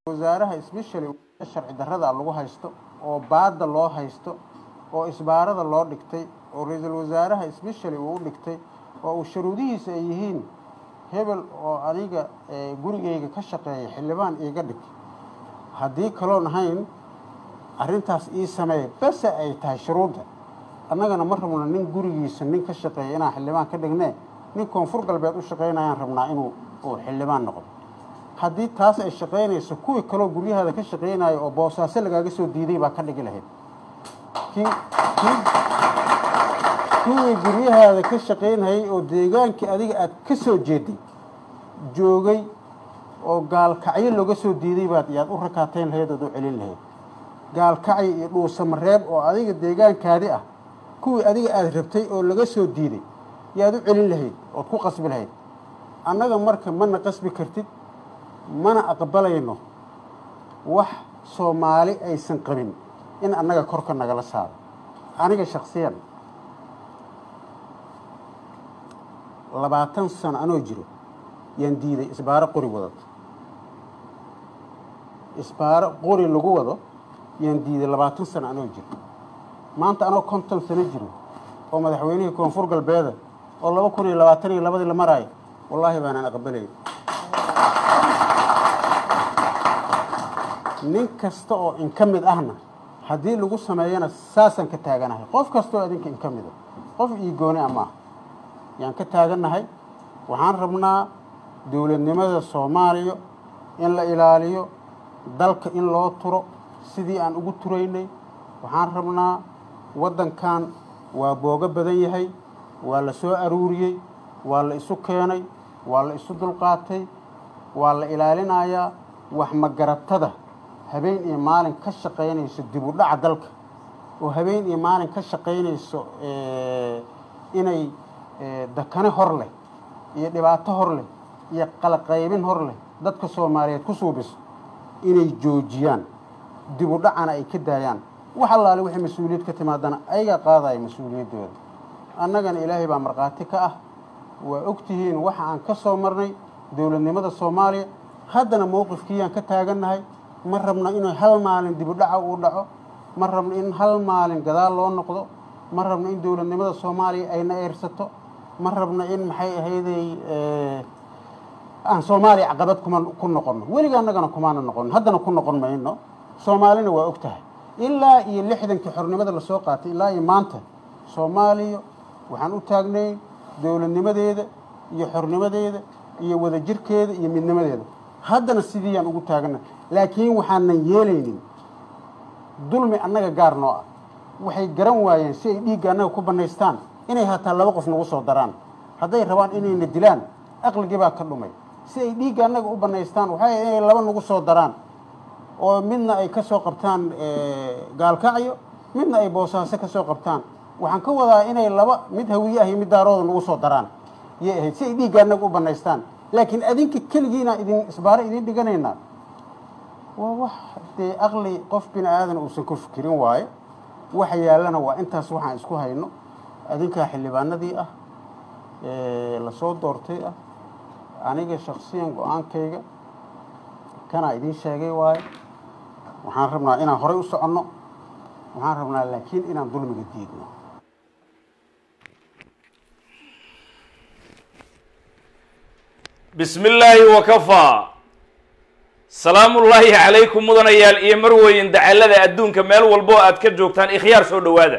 wasaaraha specially sharci darrada lagu haysto oo baadda loo haysto oo isbaarada loo dhigtay oo ra-iisul wasaaraha specially uu u dhigtay oo uu sharuudihiisa ay yihiin hebel oo aniga gurigeyga ka shaqeeya xildhibaan iiga dhig haddii kaloon ahayn arrintaas ii sameeya base ay tahay shuruudda annagana ma rabno nin gurigiisa nin ka shaqeeya inaan xildhibaan ka dhignee nin koonfur galbeed u shaqaynayaan rabnaa inuu uu xildhibaan noqdo haddii taas ay shaqaynayso kuwii kaloo guryahaada ka shaqaynayo oo boosaaso lagaaga soo diiday baa ka dhigi lahayd kii kii kuwii guryahaada ka shaqaynayay oo deegaankii adiga aad ka soo jeeday joogay oo gaalkacyo looga soo diiday baad yaad u rakaatayn lahayd ood u celin lahayd gaalkacyo iyo dhuusamareeb oo adiga deegaankaadi ah kuwii adiga aada rabtay oo laga soo diiday yaad u celin lahayd ood ku qasbi lahayd annaga marka mana qasbi kartid mana aqbalayno wax soomaali aysan qabin in annaga korka nagala saaro aniga shaksiyan labaatan sano anoo jiro yaan diiday isbaaro qori wadato isbaaro qori lagu wado yaan diiday labaatan sano anoo jiro maanta anoo konton sano jiro oo madaxweynihii koonfur galbeeda oo laba kun iyo labaatan iyo labadii la maraayo wallaahi baanaan aqbalayn nin kasta oo in ka mid ahna haddii lagu sameeyana saasaan ka taaganahay qof kasta oo adinka in ka mida qof ii gooni a maaha yaan ka taagannahay waxaan rabnaa dowladnimada soomaaliya in la ilaaliyo dalka in loo turo sidii aan ugu turaynay waxaan rabnaa waddankan waa boogo badan yahay waa la soo aruuriyey waa la isu keenay waa la isu dulqaatay waa la ilaalinayaa wax magaratada habeen iyo maalin ka shaqaynayso dib u dhaca dalka oo habeen iyo maalin ka shaqaynayso inay dakane hor leh iyo dhibaato hor leh iyo qalaqaybin hor leh dadka soomaaliyeed ku suubiso inay joojiyaan dib u dhacana ay ka daayaan wax allaale wixii mas-uuliyad ka timaadana ayagaa qaadaya mas-uuliyaddooda annagana ilaahay baa markhaati ka ah waa ogtihiin waxa aan ka soo marnay dowladnimada soomaaliya haddana mowqifkiiyaan ka taagannahay ma rabno inuu hal maalin dib u dhaca uu dhaco ma rabno in hal maalin gadaal loo noqdo ma rabno in dowladnimada soomaaliya ayna eersato ma rabno in maxay ahayday aan soomaaliya caqabad kuma ku noqonno weliga annagana kumaana noqono haddana ku noqon mayno soomaalina waa og tahay ilaa iyo lixdankii xornimada lasoo qaatay ilaa iyo maanta soomaaliya waxaan u taagnay dowladnimadeeda iyo xornimadeeda iyo wadajirkeeda iyo midnimadeeda haddana sidiiyaan ugu taagana laakiin waxaanan yeelaynin dulmi annaga gaar noo ah waxay garan waayeen si ay dhiigga annaga ku bannaystaan inay hataa laba qof nagu soo daraan hadday rabaan inayna dilaan aqligii baa ka dhumay si ay dhiigga annaga u bannaystaan waxay inay laba nagu soo daraan oo midna ay ka soo qabtaan gaalkacyo midna ay boosaaso ka soo qabtaan waxaan ka wadaa inay laba mid hawiye ah iyo mid daarooda nagu soo daraan yay ahayd si ay dhiigga annaga u bannaystaan laakiin adinka keligiina idin isbaaro idin dhiganaynaa waa wax dee aqli qof bini aadan uusan ku fikirin waayo waxa yaallana waa intaas waxaan isku hayno adinkaa xildhibaanadii ah lasoo doortay ah aniga shaksiyan go-aankayga kanaa idiin sheegay waayo waxaan rabnaa inaan horay u soconno waxaan rabnaa laakiin inaan dulmiga diidno bismi illaahi wakafaa salaamullaahi calaykum mudanayaal iyo marweyn dacalada adduunka meel walbo aad ka joogtaan ikhyaar soo dhowaada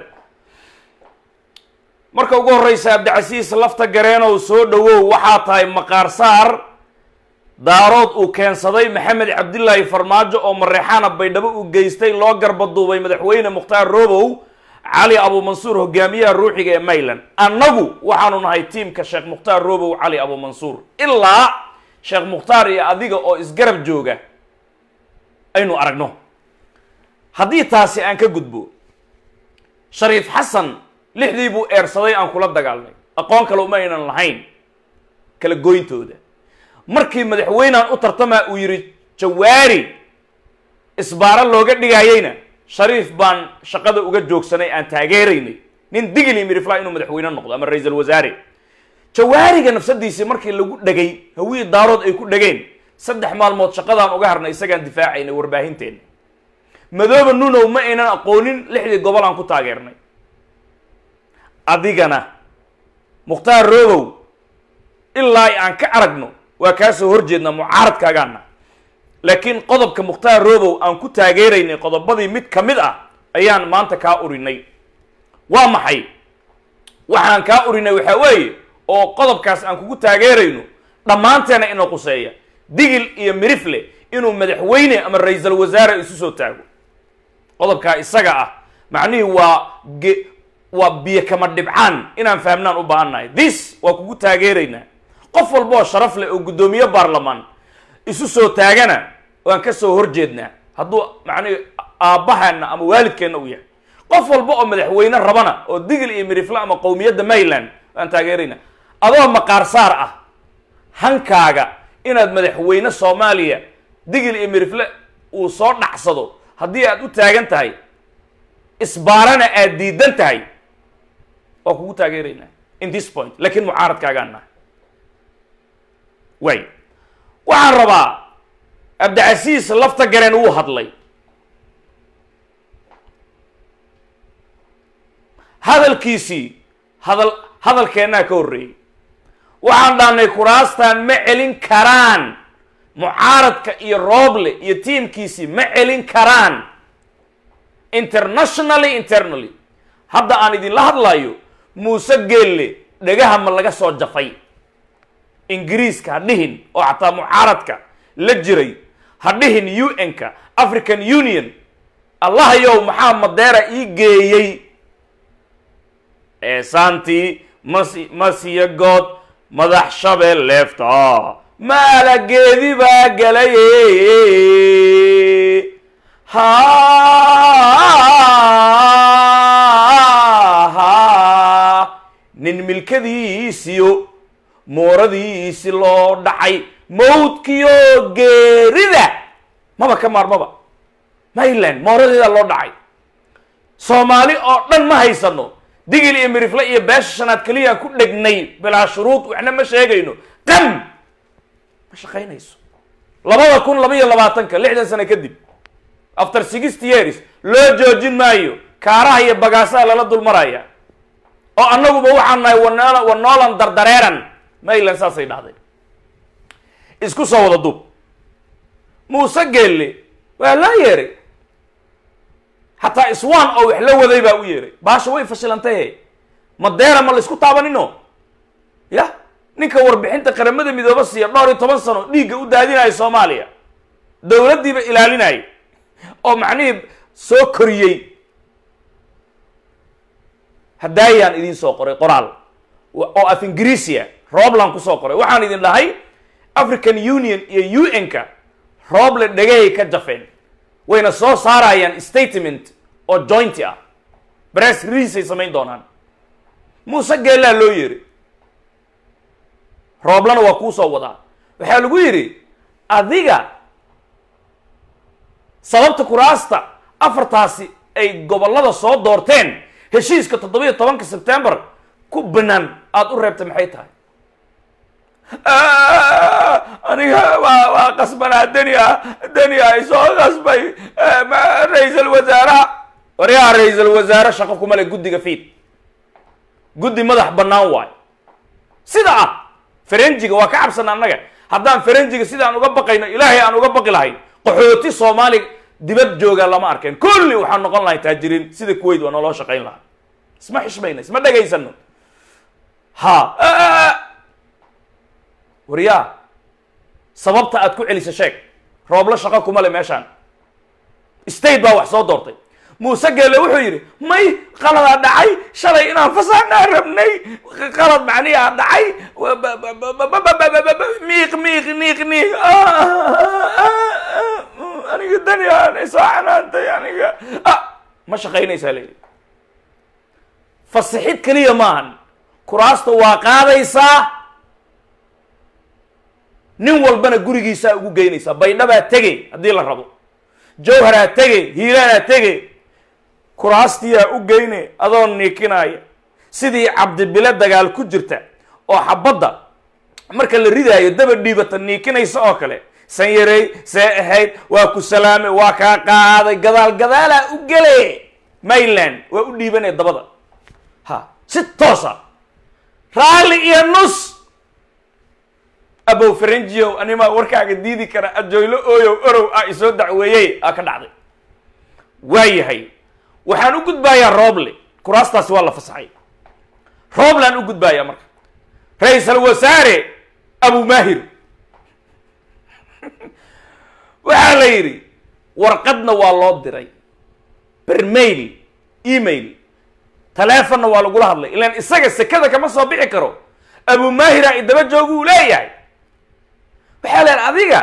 marka ugu horreysa cabdicasiis lafta gareenow soo dhowow waxaa tahay maqaar saar daarood uu keensaday maxamed cabdilaahi farmaajo oo mareexaana baydhabo uu geystay loo garbaduubay madaxweyne mukhtaar robow cali abuumansuur hogaamiyaha ruuxiga ee mayland annagu waxaanu nahay tiimka sheekh mukhtaar robow cali abuumansuur ilaa sheekh mukhtaar iyo adiga oo isgarab jooga aynu aragno haddii taasi aan ka gudbo shariif xasan lixdii buu eersaday aan kula dagaalnay aqoon kale uma aynan lahayn kala goyntooda markii madaxweynean u tartamaa uu yidhi jawaari isbaaro looga dhigayeyna shariif baan shaqada uga joogsanay aan taageeraynay nin digili mirifla inuu madaxweyne noqdo ama ra-iisul wasaare jawaariga nafsadiisii markii lagu dhegay hawii daarood ay ku dhegeen saddex maalmood shaqadaan uga harnay isagaan difaacaynay warbaahinteena madooba nunow ma aynan aqoonin lixdii gobol aan ku taageernay adigana mukhtaar roobow ilaa aan ka aragno waa kaa soo horjeednaa mucaaradkaagaana laakiin qodobka mukhtaar roobow aan ku taageeraynay qodobadii mid ka mid ah ayaan maanta kaa urinay waa maxay waxaan kaa urinay waxaa weeye oo qodobkaas aan kugu taageerayno dhammaanteena inoo quseeya digil iyo mirifle inuu madaxweyne ama ra-iisal wasaare isu soo taago qodobkaa isaga ah macnihii waa ge waa biyo kama dhibcaan inaan fahmnaan u baahannahay this waa kugu taageeraynaa qof walba oo sharaf leh oo guddoomiye baarlamaan isu soo taagana waan ka soo horjeednaa hadduu macnihi aabbahana ama waalidkeenna u yahay qof walba oo madaxweyne rabana oo digil iyo mirifle ama qowmiyadda mayland waan taageeraynaa adoo maqaarsaar ah hankaaga inaad madaxweyne soomaaliya digil iyo mirifle uu soo dhacsado haddii aad u taagan tahay isbaarana aad diidan tahay waa kugu taageeraynaa in this point laakiin mucaaradkaagaan nahay way waxaan rabaa cabdicasiis lafta gareen wuu hadlay hadalkiisii hadal hadalkeennaa ka horreeyey waxaan dhahnay kuraastan ma celin karaan mucaaradka iyo rooble iyo tiimkiisii ma celin karaan internationally internally hadda aan idinla hadlayo muuse geelle dhagaha ma laga soo jafay ingiriiska ha dhihin oo xataa mucaaradka la jiray ha dhihin u n-ka african union allahayow maxaa madeera ii geeyey eesaantii mas masiya good madax shabeel leefta maalageedi baa galay ha nin milkadiisiyo mooradiisi loo dhacay mawdkiyo geerida maba ka maarmaba mayland mooradeeda loo dhacay soomaali oo dhan ma haysano digil iyo mirifle iyo beesha shanaad keliyaan ku dhegnay bilaa shuruud waxna ma sheegayno qam ma shaqaynayso labada kun laba iyo labaatanka lixdan sano kadib after sixty years loo joojin maayo kaaraha iyo bagaasaha lala dulmaraya oo annaguba waxaan nahay wanoola wanoolan dardareeran mayland saasay dhahday isku soo wada duub muuse geelle waa loo yeeray xataa iswaan oo wax la waday baa u yeeray baasha way fashilantaye madeera ma la isku taabanino ya ninka warbixinta qaramada midooba siiya dhowr iyo toban sano dhiigga u daadinayo soomaaliya dowladdiiba ilaalinaya oo macnihii soo koriyey hadaayaan idin soo qoray qoraal oo af ingiriisia roobland kusoo qoray waxaan idin dhahay african union iyo u n-ka rooble dhagahay ka jafeen wayna soo saarayaan statement oo jointy ah bress release ay samayn doonaan muuse geellaa loo yeeray rooblana waa kuu soo wadaa waxaa lagu yidhi adiga sababta kuraasta afartaasi ay gobollada soo doorteen heshiiska toddoba iyo tobanka sebtembar ku banaan aada u reebtay maxay tahay aniga waa waa qasbanaa denia denia isoo qasbay ra-iisal wasaaraha waryaha ra-iisal wasaare shaqo kuma le guddiga fiid guddi madax bannaan waayo sida ah farenjiga waa ka cabsana annaga haddaan farenjiga sidaan uga baqayno ilaahay aan uga baqi lahayn qaxooti soomaali dibad jooga lama arkeen kulli waxaan noqon lahay taajiriin sida kuwait waa naloo shaqayn lahaa isma xishmayna isma dhegaysano ha waryaa sababta aad ku celisa sheeg rooblo shaqo kuma le meeshaan state baa wax soo doortay muuse geelle wuxuu yidhi may qaladaa dhacay shalay inaan fasaxnaa rabnay qalad macniyaa dhacay miiq miiq niiq niiq aniga daniaan isoo canaantay aniga ma shaqaynaysaa layidhi fasixid keliya maahan kuraasta waa qaadaysaa nin walbana gurigiisaa ugu geynaysaa baydhabaa tegey haddii la rabo jawharaa tegey hiiraanaa tegey kuraastiyaa u geyne adoo niikinaya sidii cabdibile dagaal ku jirta oo xabadda marka la ridaayo daba dhiibata niikinaysa oo kale sanyarey see ahayd waa ku salaamay waa kaa qaaday gadaal gadaalaa u gele mayland waa u dhiibanaya dabada ha si toosa raalli iyo nus abow faranjiyow animaa warkaaga diidi kara ajoylo ooyow orow ah isoo dacweeyey aa ka dhacday waa yahay waxaan u gudbaayaa rooble kuraastaasi waa la fasaxay rooblaan u gudbaayaa marka ra-iisal wasaare abu mahir waxaa la yidhi warqadna waa loo diray bermail email taleefonna waa lagula hadlay ilaan isaga sekada kama soo bixi karo abu mahira idaba joogu uu leeyahay waxaa leehay adiga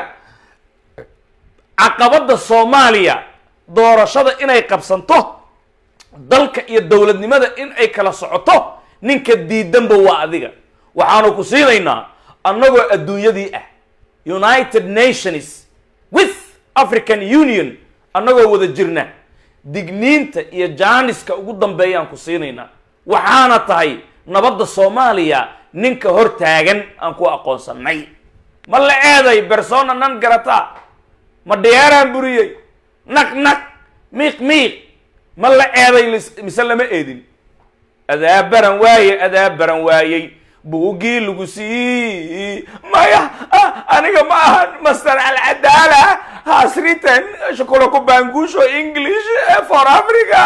caqabadda soomaaliya doorashada inay qabsanto dalka iyo dowladnimada in ay kala socoto ninka diidanba waa adiga waxaanu ku siinaynaa annagoo adduunyadii ah united nations with african union annagoo wada jirna digniinta iyo jaaniska ugu dambeeyaan ku siinaynaa waxaana tahay nabadda soomaaliya ninka hor taagan aan ku aqoonsanay ma la eeday bersona nan garata ma dhiyaaraan buriyey naq naq miiq miiq ma la eeday mise lama eedin adaabaran waaye adaabaran waayey buuggii lagu sii maya aniga ma ahan master alcadaala has written shukula ku baangusho english for africa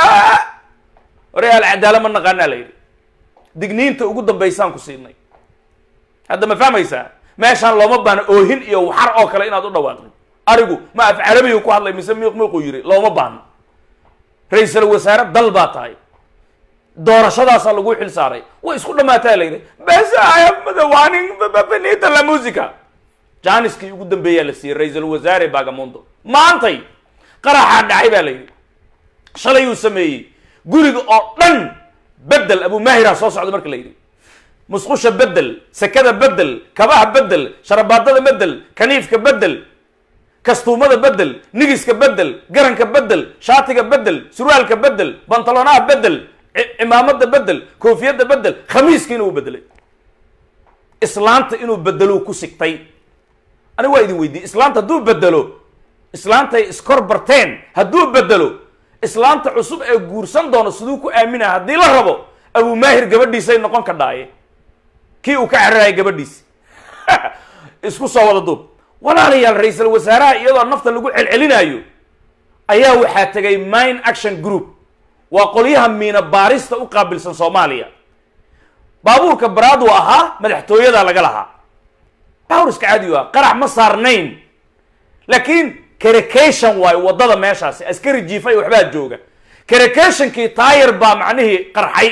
hore alcadaala ma naqaanaa la yidhi digniinta ugu dambaysaan ku siinay hadda ma fahmaysaa meeshaan looma baana oohin iyo waxar oo kale inaad u dhawaaqdo arigu ma af carabiga ku hadlay mise miiq miiquu yidhi looma baahno ra-iisal wasaare dal baa tahay doorashadaasaa lagu xil saaray way isku dhamaataa la yidhi bes madawanin benita la musica jaaniskii ugu dambeeyaa la siiyey ra-iisal wasaare bagamondo maantay qaraxaa dhacay baa la yidhi shalay uu sameeyey guriga oo dhan bedel abu mahira soo socda marka la yidhi musqusha bedel sekada bedel kabaha bedel sharabaadada bedel kaniifka bedel kastuumada bedel nigiska bedel garanka bedel shaatiga bedel surwaalka bedel bantalonaha bedel cimaamada bedel koofiyadda bedel khamiiska inuu bedelay islaanta inuu bedelo ku sigtay aniga waa idin weydiiyey islaanta hadduu bedelo islaantay iskor barteen hadduu bedelo islaanta cusub ee guursan doono siduu ku aaminaa haddii la rabo abu maahir gabadhiisay noqon ka dhaaye kii uu ka cararaya gabadhiisi isku soo wada duub walaalayaal ra-iisal wasaaraha iyadoo nafta lagu celcelinaayo ayaa waxaa tegay mine action group waa qolyaha miina baarista u qaabilsan soomaaliya baabuurka baraadu ahaa madaxtooyada laga lahaa baabuur iska caadiyu ah qarax ma saarnayn laakiin caracation waayo waddada meeshaasi askari jiifay waxbaa jooga caracationkii taayar baa macnihii qarxay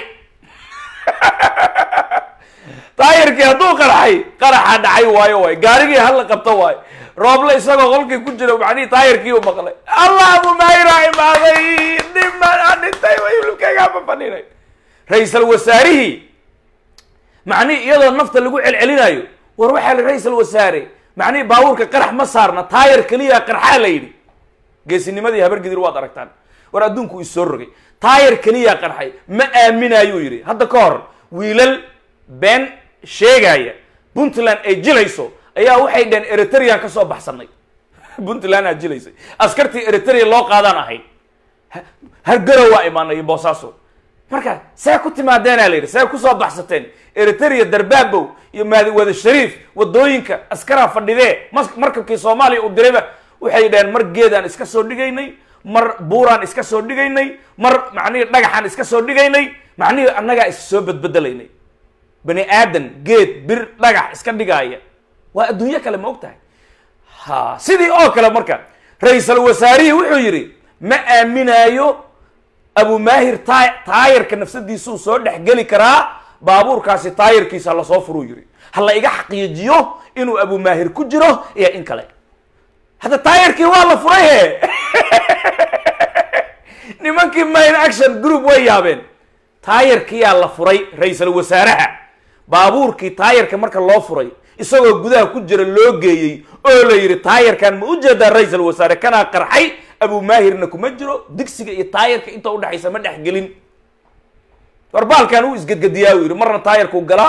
taayarkii hadduu qarxay qaraxa dhacay waayo waay gaarigii hala qabto waayo rooble isagoo qolkii ku jira macnihii taayarkii u maqlay allah abu maayira imaaday dhiman dhintay hilibkaygaama fadhinay ra-iisal wasaarihii macnihii iyadoo nafta lagu celcelinayo war waxaa la ra-iisal wasaare macnihii baabuurka qarax ma saarna taayar keliya qarxaa la yidhi geesinimadii habargidir waad aragtaan war adduunku is soo rogay taayar keliya qarxay ma aaminayuu yidhi hadda ka hor wiilal been sheegaya puntland ay jilayso ayaa waxay dhaheen eritrean ka soo baxsanay puntland aa jilaysay askartii eritrea loo qaadaan ahayd hargarow waa imaanay boosaaso marka see ku timaadeena la yidhi see kusoo baxsateen eritrea darbaabow iyo maadiwada shariif wadooyinka askaraa fadhidee mas markabkii soomaaliya uu dirayba waxay dhaheen mar geedaan iska soo dhigaynay mar buuraan iska soo dhigaynay mar macnihii dhagaxaan iska soo dhigaynay macnihii annagaa is soo bedbedelaynay bani aadan geed bir dhagax iska dhigaaya waa adduunyo kale ma og tahay ha sidii oo kale marka ra-iisal wasaarihii wuxuu yidhi ma aaminaayo abu maahir ta taayarka nafsadiisuu soo dhexgeli karaa baabuurkaasi taayarkiisa lasoo furuu yidhi ha la iga xaqiijiyo inuu abu maahir ku jiro iyo in kale hadda taayarkii waa la furay he nimankii mine action group way yaabeen taayarkiyaa la furay ra-iisal wasaaraha baabuurkii taayarka marka loo furay isagoo gudaha ku jira loo geeyey oo la yidhi taayarkan ma ujeedaa ra-iisal wasaare kanaa qarxay abu maahirna kuma jiro digsiga iyo taayarka inta udhexaysa ma dhexgelin warbaalkan uu isgedgediyaa uu yidhi marna taayarkuu galaa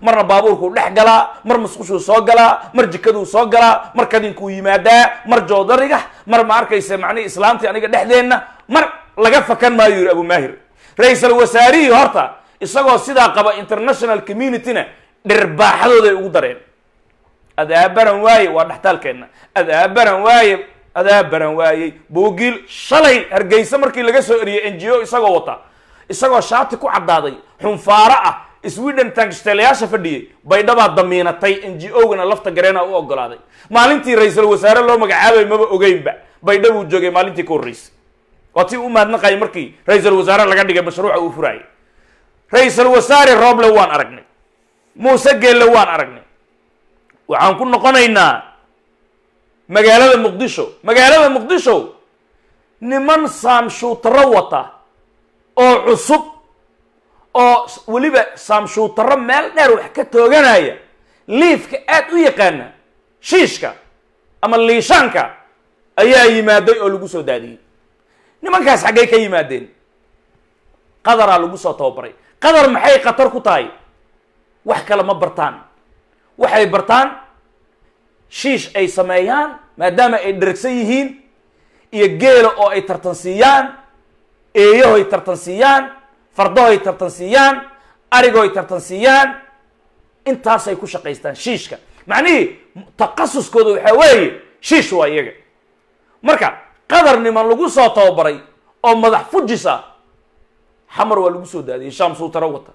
marna baabuurkuu dhex galaa mar musqushuu soo galaa mar jikaduu soo galaa mar kadinkuu yimaadaa mar joodariga mar ma arkaysa macnihi islaamtii aniga dhexdeenna mar laga fakan maayo yidhi abu maahir ra-iisal wasaarihii horta isagoo sidaa qaba international communityna dhirbaaxadooday ugu dareen adaabaran waaye waa dhextaalkeenna adaabaran waaye adaabaran waayey boogiil shalay hargeysa markii laga soo eriyey n g o isagoo wata isagoo shaati ku caddaaday xunfaaro ah sweden tankistelayaasha fadhiyey baydhabaa damiinatay n g o-gana lafta gareena u ogolaaday maalintii ra-iisul wasaare loo magacaabay maba ogeynba baydhabuu joogay maalintii ka horreysay waa tii u mahadnaqayay markii ra-iisul wasaare laga dhigay mashruuca uu furaayay ra-iisul wasaare roble waan aragnay muuse geelle waan aragnay waxaan ku noqonaynaa magaalada muqdisho magaalada muqdisho niman saamshuutaro wata oo cusub oo weliba saamshuutaro meel dheer wax ka tooganaya liifka aad u yaqaana shiishka ama liishaanka ayaa yimaaday oo lagu soo daadiyey nimankaas xaggay ka yimaadeen qadaraa lagu soo tababaray qadar maxay khatar ku tahay wax kale ma bartaan waxay bartaan shiish ay sameeyaan maadaama ay dheragsan yihiin iyo geela oo ay tartansiiyaan eeyahoy tartansiiyaan fardahoy tartansiiyaan arigoy tartansiiyaan intaasay ku shaqaystaan shiishka macnihii takhasuskooda waxaa weeye shiish waa iyaga marka qadar niman lagu soo tababaray oo madax fujis ah xamar waa lagu soo daadiyey shaam suutaro wata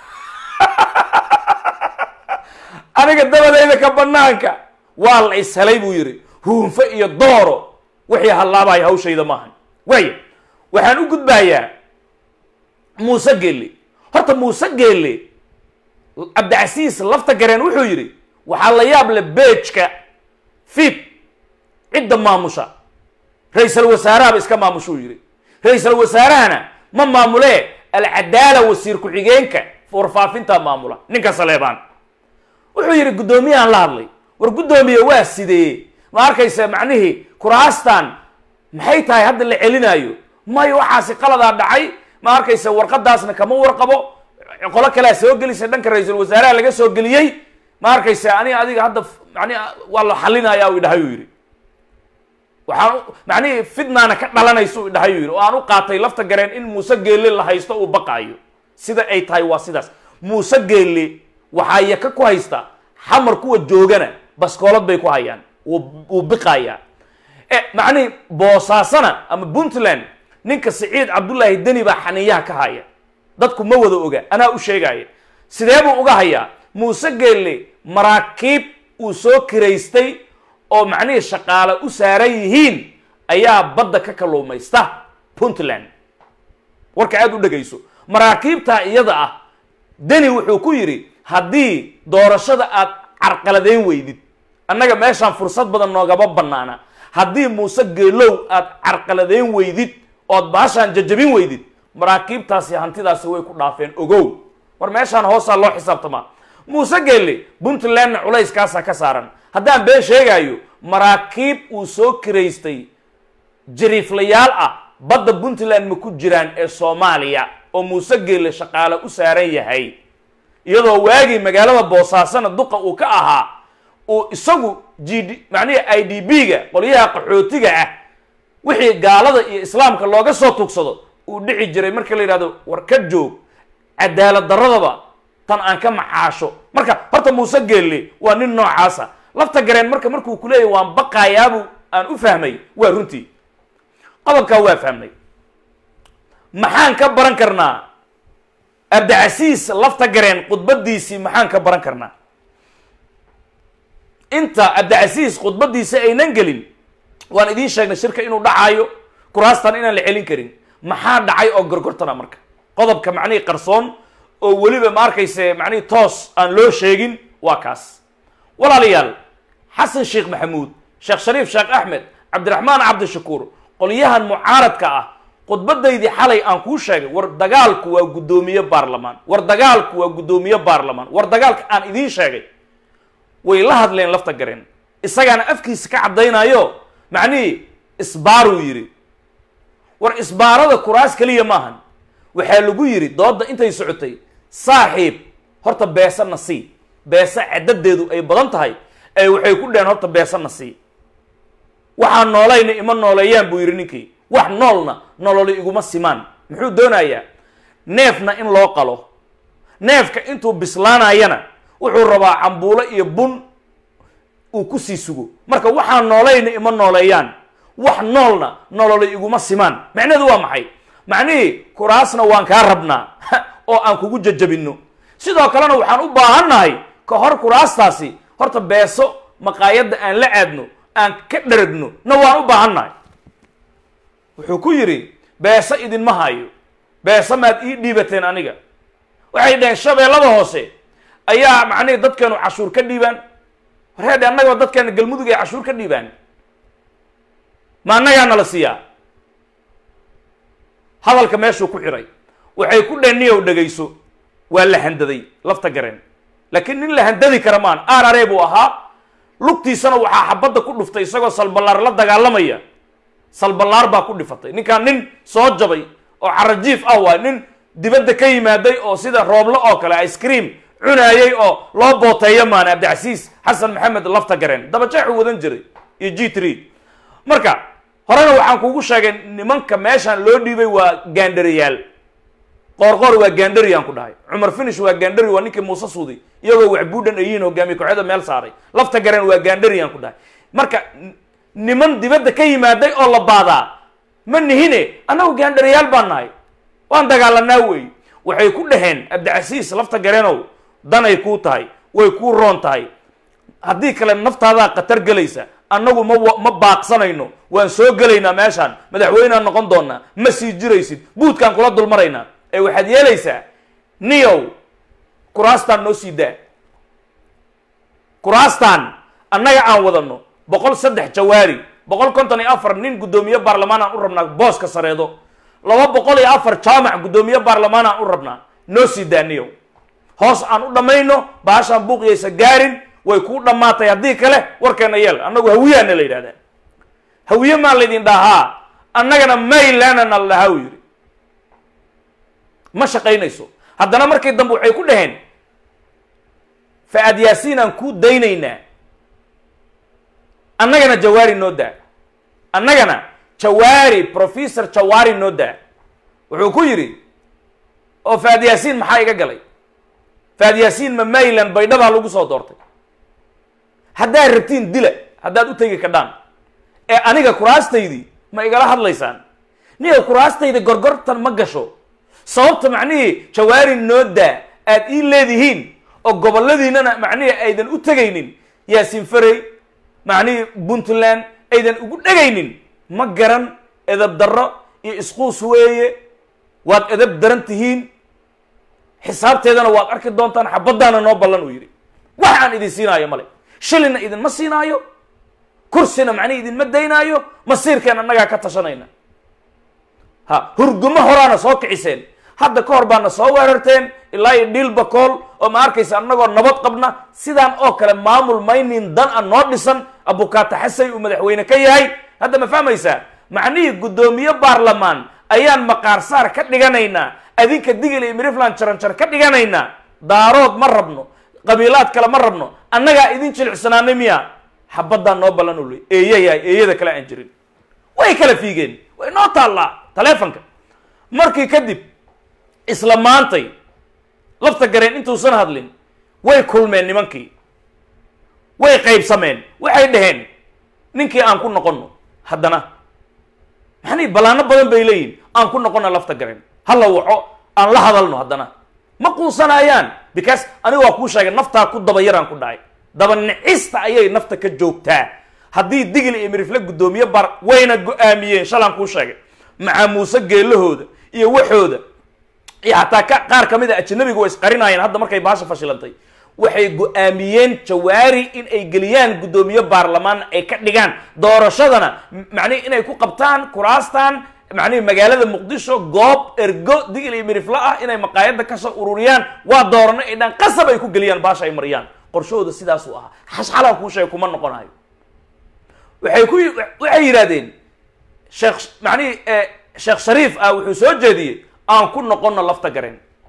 aniga dabadeyda ka banaanka waa la ishelay buu yidhi huunfo iyo dooro wixii hallaabaya hawshayda maahan waaya waxaan u gudbayaa muuse geelle horta muuse geelle cabdicasiis lafta gareen wuxuu yidhi waxaa la yaab le beejka fib cidda maamusha ra-iisal wasaarahaba iska maamushuu yidhi ra-iisal wasaarahana ma maamulee alcadaala wasiir ku-xigeenka warfaafintaa maamula ninka saleebaan wuxuu yidhi guddoomiyahan la hadlay war guddoomiye waa sidee ma arkaysa macnihii kuraastan maxay tahay hadda la celinaayo may waxaasi qaladaa dhacay ma arkaysa warqadaasna kama warqabo qolo kalea soo gelisa dhanka ra-iisul wasaaraha laga soo geliyey ma arkaysa ani adiga hadda mani waa la xalinaya u idhahay u yidhi waxaan macnihii fidnaana ka dhalanaysa u idhahay u yidhi oo aan u qaatay lafta gareen in muuse geelle la haysto uu baqaayo sida ay tahay waa sidaas muuse geelle waxaa yaka ku haysta xamar kuwa joogana baskoolad bay ku hayaan wuu biqayaa macnihii boosaasana ama puntland ninka siciid cabdullaahi deni baa xaniyaha ka haya dadku ma wada oga anaa u sheegaya sidee buu uga hayaa muuse geelle maraakiib uu soo kiraystay oo macnihii shaqaale u saaran yihiin ayaa badda ka kalluumaysta puntland warka aada u dhegayso maraakiibtaa iyada ah deni wuxuu ku yidhi haddii doorashada aad carqaladeyn weydid annaga meeshaan fursad badan noogama banaana haddii muuse geelow aad carqaladeyn weydid ood baashaan jajabin weydid maraakiibtaasi hantidaasi way ku dhaafeen ogow war meeshaan hoosaa loo xisaabtamaa muuse geelle puntlandna culayskaasaa ka saaran haddaan been sheegaayo maraakiib uu soo kiraystay jariiflayaal ah badda puntland ma ku jiraan ee soomaaliya oo muuse geelle shaqaale u saaran yahay iyadoo waagii magaalada boosaasana duqa uu ka ahaa uu isagu g d macnihii i d b ga qolyaha qaxootiga ah wixii gaalada iyo islaamka looga soo tugsado uu dhici jiray marka la yidhahdo war ka joog cadaalad daradaba tan aan ka macaasho marka horta muuse geelle waa nin noocaasa lafta gareen marka markuu ku leeyahy waan baqaayaabu aan u fahmay waa runtii qodobkaa waa fahmnay maxaan ka baran karnaa abdicasiis lafta gareen khudbadiisii maxaan ka baran karnaa inta cabdicasiis khudbadiisa aynan gelin waan idiin sheegnay shirka inuu dhacaayo kuraastan inaan la celin karin maxaa dhacay oo gorgortana marka qodobka macnihii qarsoon oo weliba ma arkayse macnihii toos aan loo sheegin waa kaas walaalayaal xasan sheekh maxamuud sheekh shariif sheekh axmed cabdiraxmaan cabdishakuur qolyahan mucaaradka ah khudbadaydii xalay aan kuu sheegay war dagaalku waa guddoomiye baarlamaan war dagaalku waa guddoomiye baarlamaan war dagaalka aan idiin sheegay way la hadleen lafta gareen isagaana afkiisa ka caddaynayo macnihii isbaaruu yidhi war isbaarada kuraas keliya maahan waxaa lagu yidhi doodda intay socotay saaxiib horta beesana sii beesa caddadeedu ay badan tahay ay waxay ku dheheen horta beesana sii waxaan noolayna ima nooleeyaan buu yidhi ninkii wax noolna nololi iguma simaan muxuu doonayaa neefna in loo qalo neefka intuu bislaanayana wuxuu rabaa cambuulo iyo bun uu kusii sugo marka waxaan noolayna ima nooleeyaan wax noolna nololi iguma simaan macnaheedu waa maxay macnihii kuraasna waan kaa rabnaa oo aan kugu jajabinno sidoo kalena waxaan u baahannahay ka hor kuraastaasi horta beeso maqaayadda aan la aadno aan ka dharagno na waan u baahannahay wuxuu ku yidhi beeso idinma hayo beeso maad ii dhiibateen aniga waxay dhaheen shabeellada hoose ayaa macnihii dadkeenu cashuur ka dhiibaan wareedhe annagaba dadkeena galmudug ay cashuur ka dhiibaan ma annagaa nala siiyaa hadalka meeshuu ku xiray waxay ku dheen niyow dhegayso waa la handaday lafta gareen laakiin nin la handadi kara maan arare buu ahaa lugtiisana waxaa xabadda ku dhuftay isagoo salballaar la dagaalamaya salballaar baa ku dhifatay ninkaan nin soo jabay oo carajiif ah waay nin dibadda ka yimaaday oo sida rooblo oo kale ice cream cunaayay oo loo booteeyo maana cabdicasiis xasan maxamed lafta gareen dabajeexuu wadan jiray iyo g three marka horena waxaan kugu sheegay nimanka meeshaan loo dhiibay waa gaandhariyaal qoorqoor waa gaandhari aan ku dhahay cumar finish waa gaandhari waa ninkii muuse suudi iyagoo waxbuudhan ayiin hogaamiye kooxyada meel saaray lafta gareen waa gaandhari aan ku dhahay marka niman dibadda ka yimaaday oo la baadaa ma nihine annagu gaandhariyaal baan nahay waan dagaalanaa wey waxay ku dhaheen cabdicasiis lafta gareenow danay kuu tahay way kuu roon tahay haddii kale naftaadaa khatar gelaysa annagu ma ma baaqsanayno waan soo gelaynaa meeshaan madaxweynaan noqon doonaa ma sii jiraysid buudkaan kula dulmaraynaa ee waxaad yeelaysaa niyow kuraastaan noo sii daa kuraastaan annaga aan wadano boqol saddex jawaari boqol konton iyo afar nin guddoomiye baarlamaan aan u rabnaa booska sareedo laba boqol iyo afar jaamac guddoomiye baarlamaan aan u rabnaa noo sii daa niyow hoos aan u dhammayno baashaan buuqiyaysa gaarin way kuu dhammaatay haddii kale warkeena yeel annagu hawiyaana la yidhahdaa hawiye maa laydin dhahaa annagana maylanana la dhahaa u yidhi ma shaqaynayso haddana markii dambe waxay ku dhaheen fa-aad yaasiin aan kuu daynaynaa annagana jawaari noo daa annagana jawaari professor jawaari noo daa wuxuu ku yidhi oo fa-aad yaasiin maxaa iga galay fa-aad yaasiin ma mayland baydhabaa lagu soo doortay haddaad rabtiin dila haddaad u tegi kadhaan ee aniga kuraastaydii ma igala hadlaysaan niga kuraastayda gorgortan ma gasho sababta macnihii jawaari noo daa aad ii leedihiin oo goboladiinana macnihii aydan u tegaynin yaasin farey macnihii puntland aydan ugu dhegaynin ma garan edab darro iyo isquus weeye waad edab daran tihiin xisaabteedana waad arki doontaan xabaddaana noo ballan uu yidhi wax aan idin siinaayo male shilina idinma siinaayo kursina macnihi idinma daynaayo masiirkeen annagaa ka tashanayna ha hurgumo horaana soo kiciseen hadda ka hor baana soo weerarteen ilaa iyo dhiil bakool oo ma arkaysa annagoo nabad qabna sidaan oo kale maamul maynin dan a noo dhisan abukaata xasay uu madaxweyne ka yahay hadda ma fahmaysaa macnihii guddoomiye baarlamaan ayaan maqaarsaar ka dhiganaynaa adinka digil iyo mirifland jaranjar ka dhiganaynaa daarood ma rabno qabiilaad kale ma rabno annagaa idin jilicsanaanay miya xabadaan noo ballan ul eeyayahay eeyada kale aan jirin way kala fiigeen way noo taallaa taleefonka markii kadib isla maantay lafta gareen intuusan hadlin way kulmeen nimankii way qaybsameen waxay dhaheen ninkii aan ku noqonno haddana maxanii ballaano badan bay leeyihin aan ku noqonna lafta gareen hala waco aan la hadalno haddana ma quusanayaan because aniga waa kuu sheegay naftaa ku daba yaraan ku dhahay daba nicista ayay nafta ka joogtaa haddii digil iyo mirifle guddoomiye bar wayna go-aamiyeen shalaan kuu sheegay macaa muuse geelahooda iyo waxooda iyo xataa ka qaar ka mid a ajanabiga way isqarinaayeen hadda markay baasha fashilantay waxay go-aamiyeen jawaari in ay geliyaan guddoomiye baarlamaan ay ka dhigaan doorashadana macnihi inay ku qabtaan kuraastan macnihi magaalada muqdisho goob ergo digil iyo miriflo ah inay maqaayadda kasoo ururiyaan waa doorano ay dhaan qasab ay ku geliyaan baasha ay mariyaan qorshahooda sidaasuu ahaa xashxalaan kuu sheegay kuma noqonayo waxay ku waxay yidhahdeen sheekh macnihi sheekh shariif ah wuxuu soo jeediyey aan ku noqonno lafta gareen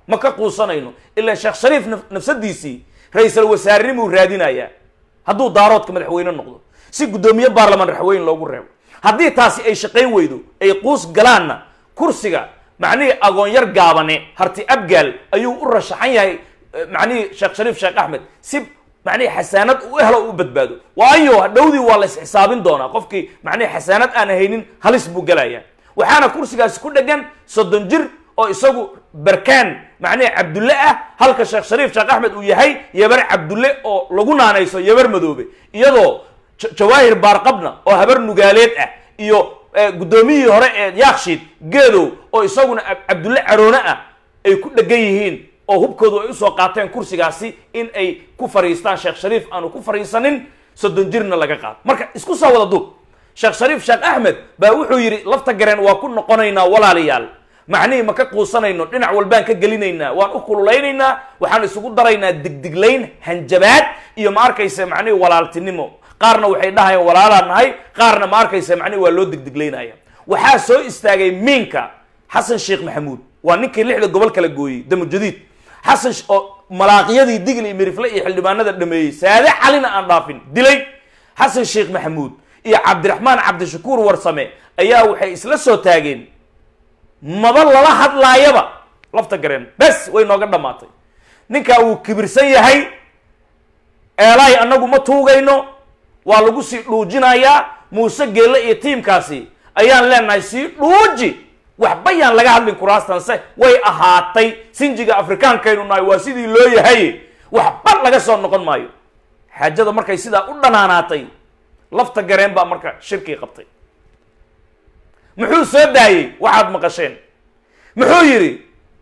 ma ka quusanayno ilaa sheekh shariif naf- nafsadiisii ra-iisal wasaarenimuu raadinayaa hadduu daaroodka madaxweyne noqdo si guddoomiye baarlamaan raxweyn loogu reebo haddii taasi ay shaqayn weydo ay quus galaanna kursiga macnihii agoonyar gaabane harti abgaal ayuu u rashaxan yahay eh, macnihii sheekh shariif sheekh axmed si macnihii xasaanad u helo u badbaado waayo dhowdii waa la isxisaabin doonaa qofkii macnihii xasaanad aan haynin halis buu gelayaa waxaana kursigaasi ku dhegan soddon jir oo isagu barkaan macnihii cabdulle ah halka sheekh shariif sheekh axmed uu yahay yabar cabdulle oo lagu naanayso yabar madoobe iyadoo Ja- jawaahir baarqabna oo habar nugaaleed ah iyo eh, guddoomiyihii hore ee yaakshiid geedow oo isaguna Ab- cabdulle caroone ah ay ku dhegan yihiin oo hubkoodu ay usoo qaateen kursigaasi in ay ku fariistaan sheekh shariif aanu ku fariisanin soddon jirna laga qaado marka isku soo wada duub sheekh shariif sheekh axmed baa wuxuu yidhi lafta gareen waa ku noqonaynaa walaalayaal macnihii ma ka quusanayno dhinac walbaan ka gelinaynaa waan u kululeynaynaa waxaan isugu daraynaa digdiglayn hanjabaad iyo ma arkaysa macnihii walaaltinimo qaarna waxay dhahayaan walaalaa nahay qaarna ma arkaysa macnihi waa loo digdiglaynaya waxaa soo istaagay miinka xasan sheekh maxamuud waa ninkii lixda gobol kala gooyey damujadiid xasan sh- oo malaaqyadii digl iyo mirifle iyo xildhibaanada dhameeyey saade calina aan dhaafin dilay xasan sheekh maxamuud iyo cabdiraxmaan cabdishakuur warsame ayaa waxay isla soo taageen maba lala hadlaayaba lafta gareen bes way nooga dhammaatay ninkaa wuu kibirsan yahay eelaay annagu ma tuugayno waa lagu sii dhuujinayaa muuse geelle iyo tiimkaasi ayaan leenahay sii dhuuji waxba yaan laga hadlin kuraastanse way ahaatay sinjiga afrikaankaynu nahay waa sidii loo yahay waxba laga soo noqon maayo xaajada markay sidaa u dhanaanaatay lafta gareen baa marka shirkii qabtay muxuu soo daayey waxaad maqasheen muxuu yidhi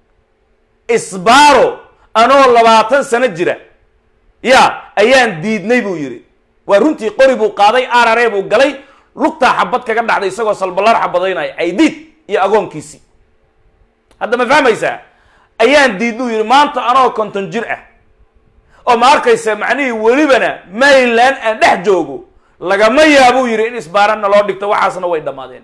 isbaaro anoo labaatan sano jira ya ayaan diidnay buu yidhi waa runtii qori buu qaaday arare buu galay lugtaa xabad kaga dhacday isagoo salballaar xabadaynaya aydiid iyo agoonkiisii hadda ma fahmaysaa ayaan diidnuu yidhi maanta anoo konton jir ah oo ma arkaysa macnihii welibana maryland aan dhex joogo lagama yaabuu yidhi in isbaaranna loo dhigto waxaasna way dhammaadeen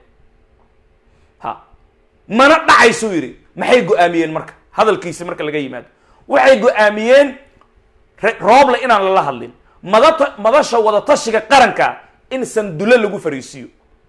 ha mana dhacaysuu yidhi maxay go-aamiyeen marka hadalkiisi marka laga yimaado waxay go-aamiyeen re- rooble inaan lala hadlin madata madasha wadatashiga qaranka in sandulle lagu fariisiiyo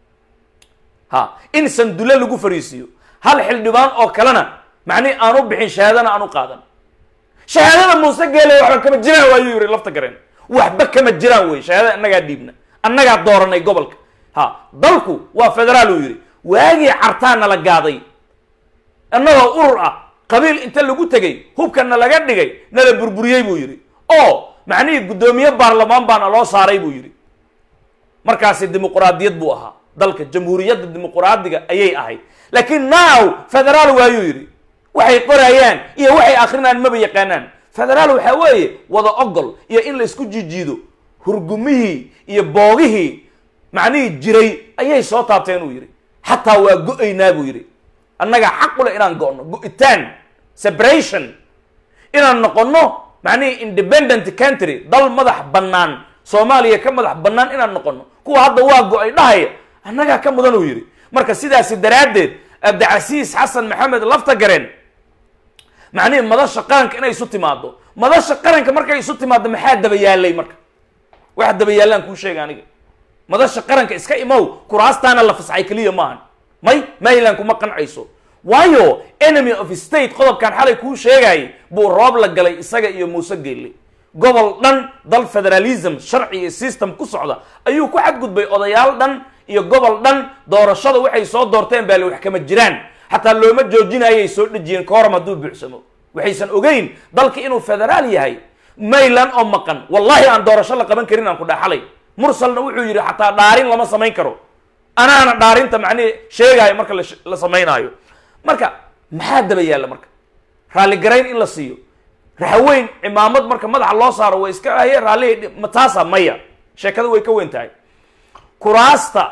ha in sandulle lagu fariisiiyo hal xildhibaan oo kalena macnihi aan u bixin shahaadana aan u qaadan shahaadada muuse geele waxba kama jiraan waayuu yidhi lafta gareen waxba kama jiraan wey shahaadada annagaa dhiibna annagaa dooranay gobolka ha dalku waa federaal uu yidhi waagii cartaa nala gaaday annagoo urur ah qabiil inta lagu tegay hubkana laga dhigay nala burburiyey buu yidhi oo macnihii guddoomiye baarlamaan baana loo saaray buu yidhi markaasi dimuquraadiyad buu ahaa dalka jamhuuriyadda dimuquraadiga ayay ahayd laakiin now federaal waayuu yidhi waxay qorayaan iyo waxay akrinaan maba yaqaanaan federaal waxaa weeye wada ogol iyo in la isku jijiido hurgumihii iyo boogihii macnihii jiray ayay soo taabteen uu yidhi xataa waa go-aynaa buu yidhi annaga xaqule inaan go-no go-itaan separation inaan noqonno macnihii independent country dal madax bannaan soomaaliya ka madax bannaan inaan noqono kuwa hadda waa go-ay dhahaya annagaa ka mudan uu yidhi marka sidaasi daraaddeed abdicasiis xasan maxamed lafta gareen macnihii madasha qaranka inay isu timaado madasha qaranka markay isu timaado maxaa daba yaalay marka waxa daba yaallaan kuu sheega aniga madasha qaranka iska imow kuraastaana la fasaxay keliya maahan may maryland kuma qancayso waayo enemy of state qodobkan xalay kuu sheegayay buu roob la galay isaga iyo muuse geelle gobol dhan dal federalism sharci iyo system ku socda ayuu ku xadgudbay odayaal dhan iyo gobol dhan doorashada waxay soo doorteen baa le wax kama jiraan xataa looma joojinayay soo dhejiyeen kooram hadduu buuxsamo waxaysan ogeyn dalka inuu federaal yahay mayland oo maqan wallahi aan doorasho la qaban karin aan ku dhaxalay mursalna wuxuu yidhi xataa dhaarin lama samayn karo anaana dhaarinta macnihi sheegaayo marka la- la samaynaayo marka maxaa daba yaalla marka raalligarayn in la siiyo raxweyn cimaamad marka madaxa loo saaro way iska aye raalli ma taasa maya sheekada way ka weyn tahay kuraasta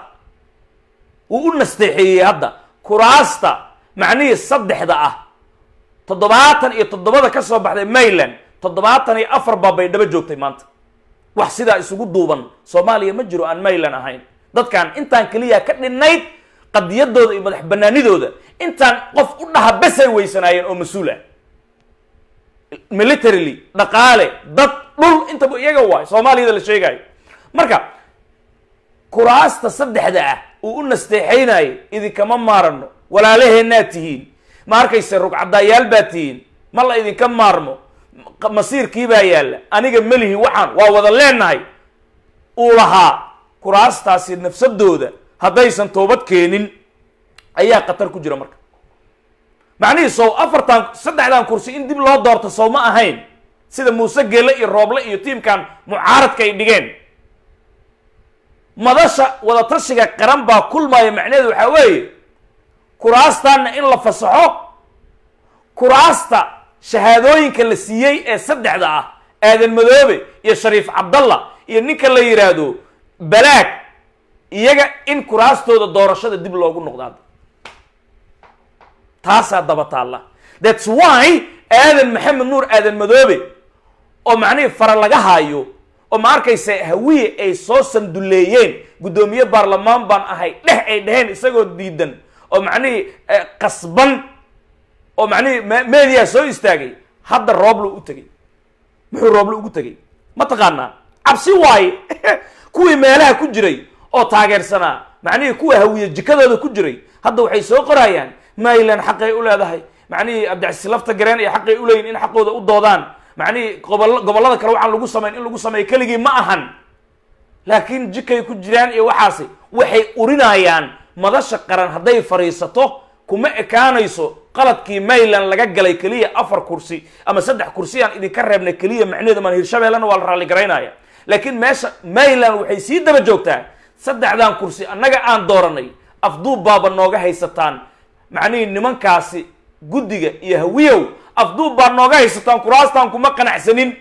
wuu u nasteexeeyey hadda kuraasta macnihii saddexda ah toddobaatan iyo toddobada ka soo baxday mayland toddobaatan iyo afar baa bay dhaba joogtay maanta wax sidaa isugu duuban soomaaliya ma jiro aan mayland ahayn dadkan intaan keliya ka dhinnayd qadiyadooda iyo madax banaanidooda intaan qof u dhaha besay weysanaayeen oo mas-uul ah militarily dhaqaale dad dhul intaba iyaga waay soomaaliyada la sheegayo marka kuraasta saddexda ah uu u nasteexaynayo idinkama maarano walaalaheennaad tihiin ma arkayse rugcadaayaal baad tihiin ma la idinka maarmo masiirkii baa yaalla aniga melihi waxaan waa wada leenahay uu lahaa kuraastaasi nafsadooda haddaysan toobad keenin ayaa khatar ku jira marka macnihii sow afartan saddexdan kursi in dib loo doorto sow ma ahayn sida muuse geele iyo rooble iyo tiimkan mucaaradka ay dhigeen madasha wadatashiga qaran baa kulmaya macnaheedu waxaa weeye kuraastaanna in la fasaxo kuraasta shahaadooyinka la siiyey ee saddexda ah aadan madoobe iyo shariif cabdalla iyo ninka la yidhaahdo balaag iyaga in kuraastooda doorashada dib loogu noqdaado taasaa daba taalla thats why aadan maxamed nuur aadan madoobe oo macnihii fara laga haayo oo ma arkaysa hawiye ay soo sanduleeyeen guddoomiye baarlamaan baan ahay dheh ay dheheen isagoo diidan oo macnihii qasban oo macnihii media soo istaagay hadda rooblo u tegay muxuu rooblo ugu tegay ma taqaanaa cabsi waaye kuwii meelaha ku jiray oo taageersanaa macnihii kuwa hawiye jikadooda ku jiray hadda waxay soo qorayaan maylan xaqay u leedahay macnihii abdicasiis lafta gareen iyo xaqay u leeyihin in xaqooda u doodaan macnihii gobol gobollada kale waxaan lagu samayn in lagu sameeyo keligii ma ahan laakiin jikay ku jiraan iyo waxaasi waxay urinayaan madasha qaran hadday fadhiisato kuma ekaanayso qaladkii mayland laga galay keliya afar kursi ama saddex kursi aan idinka reebnay keliya macnaheedu maan hirshabeellena waa la raalli garaynaya laakiin meesha mayland waxay sii daba joogtaa saddexdan kursi annaga aan dooranay afduub baaba nooga haysataan macnihii nimankaasi guddiga iyo hawiyow afduub baa nooga haysataan kuraastaan kuma qanacsanin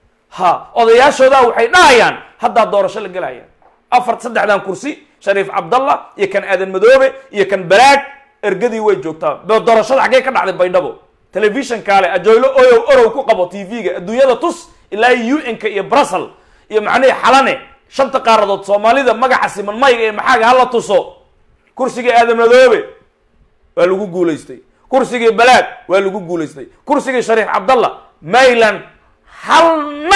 ha odayaashoodaa waxay dhahayaan haddaa doorasho la gelaya afar saddexdan kursi shariif cabdallah iyo kan aadan madoobe iyo kan balaag ergadii way joogtaa doorashada xaggee ka dhacday baydhabo telefishon kaale ajoylo oyow orow ku qabo t v-ga adduunyada tus ilaa u n-ka iyo brussel iyo macnihii xalane shanta qaaradood soomaalida magaca siman mayga ee maxaaga hala tuso kursigii aadan madoobe waa lagu guulaystay kursigii balaag waa lagu guulaystay kursigii shariif cabdallah mayland halna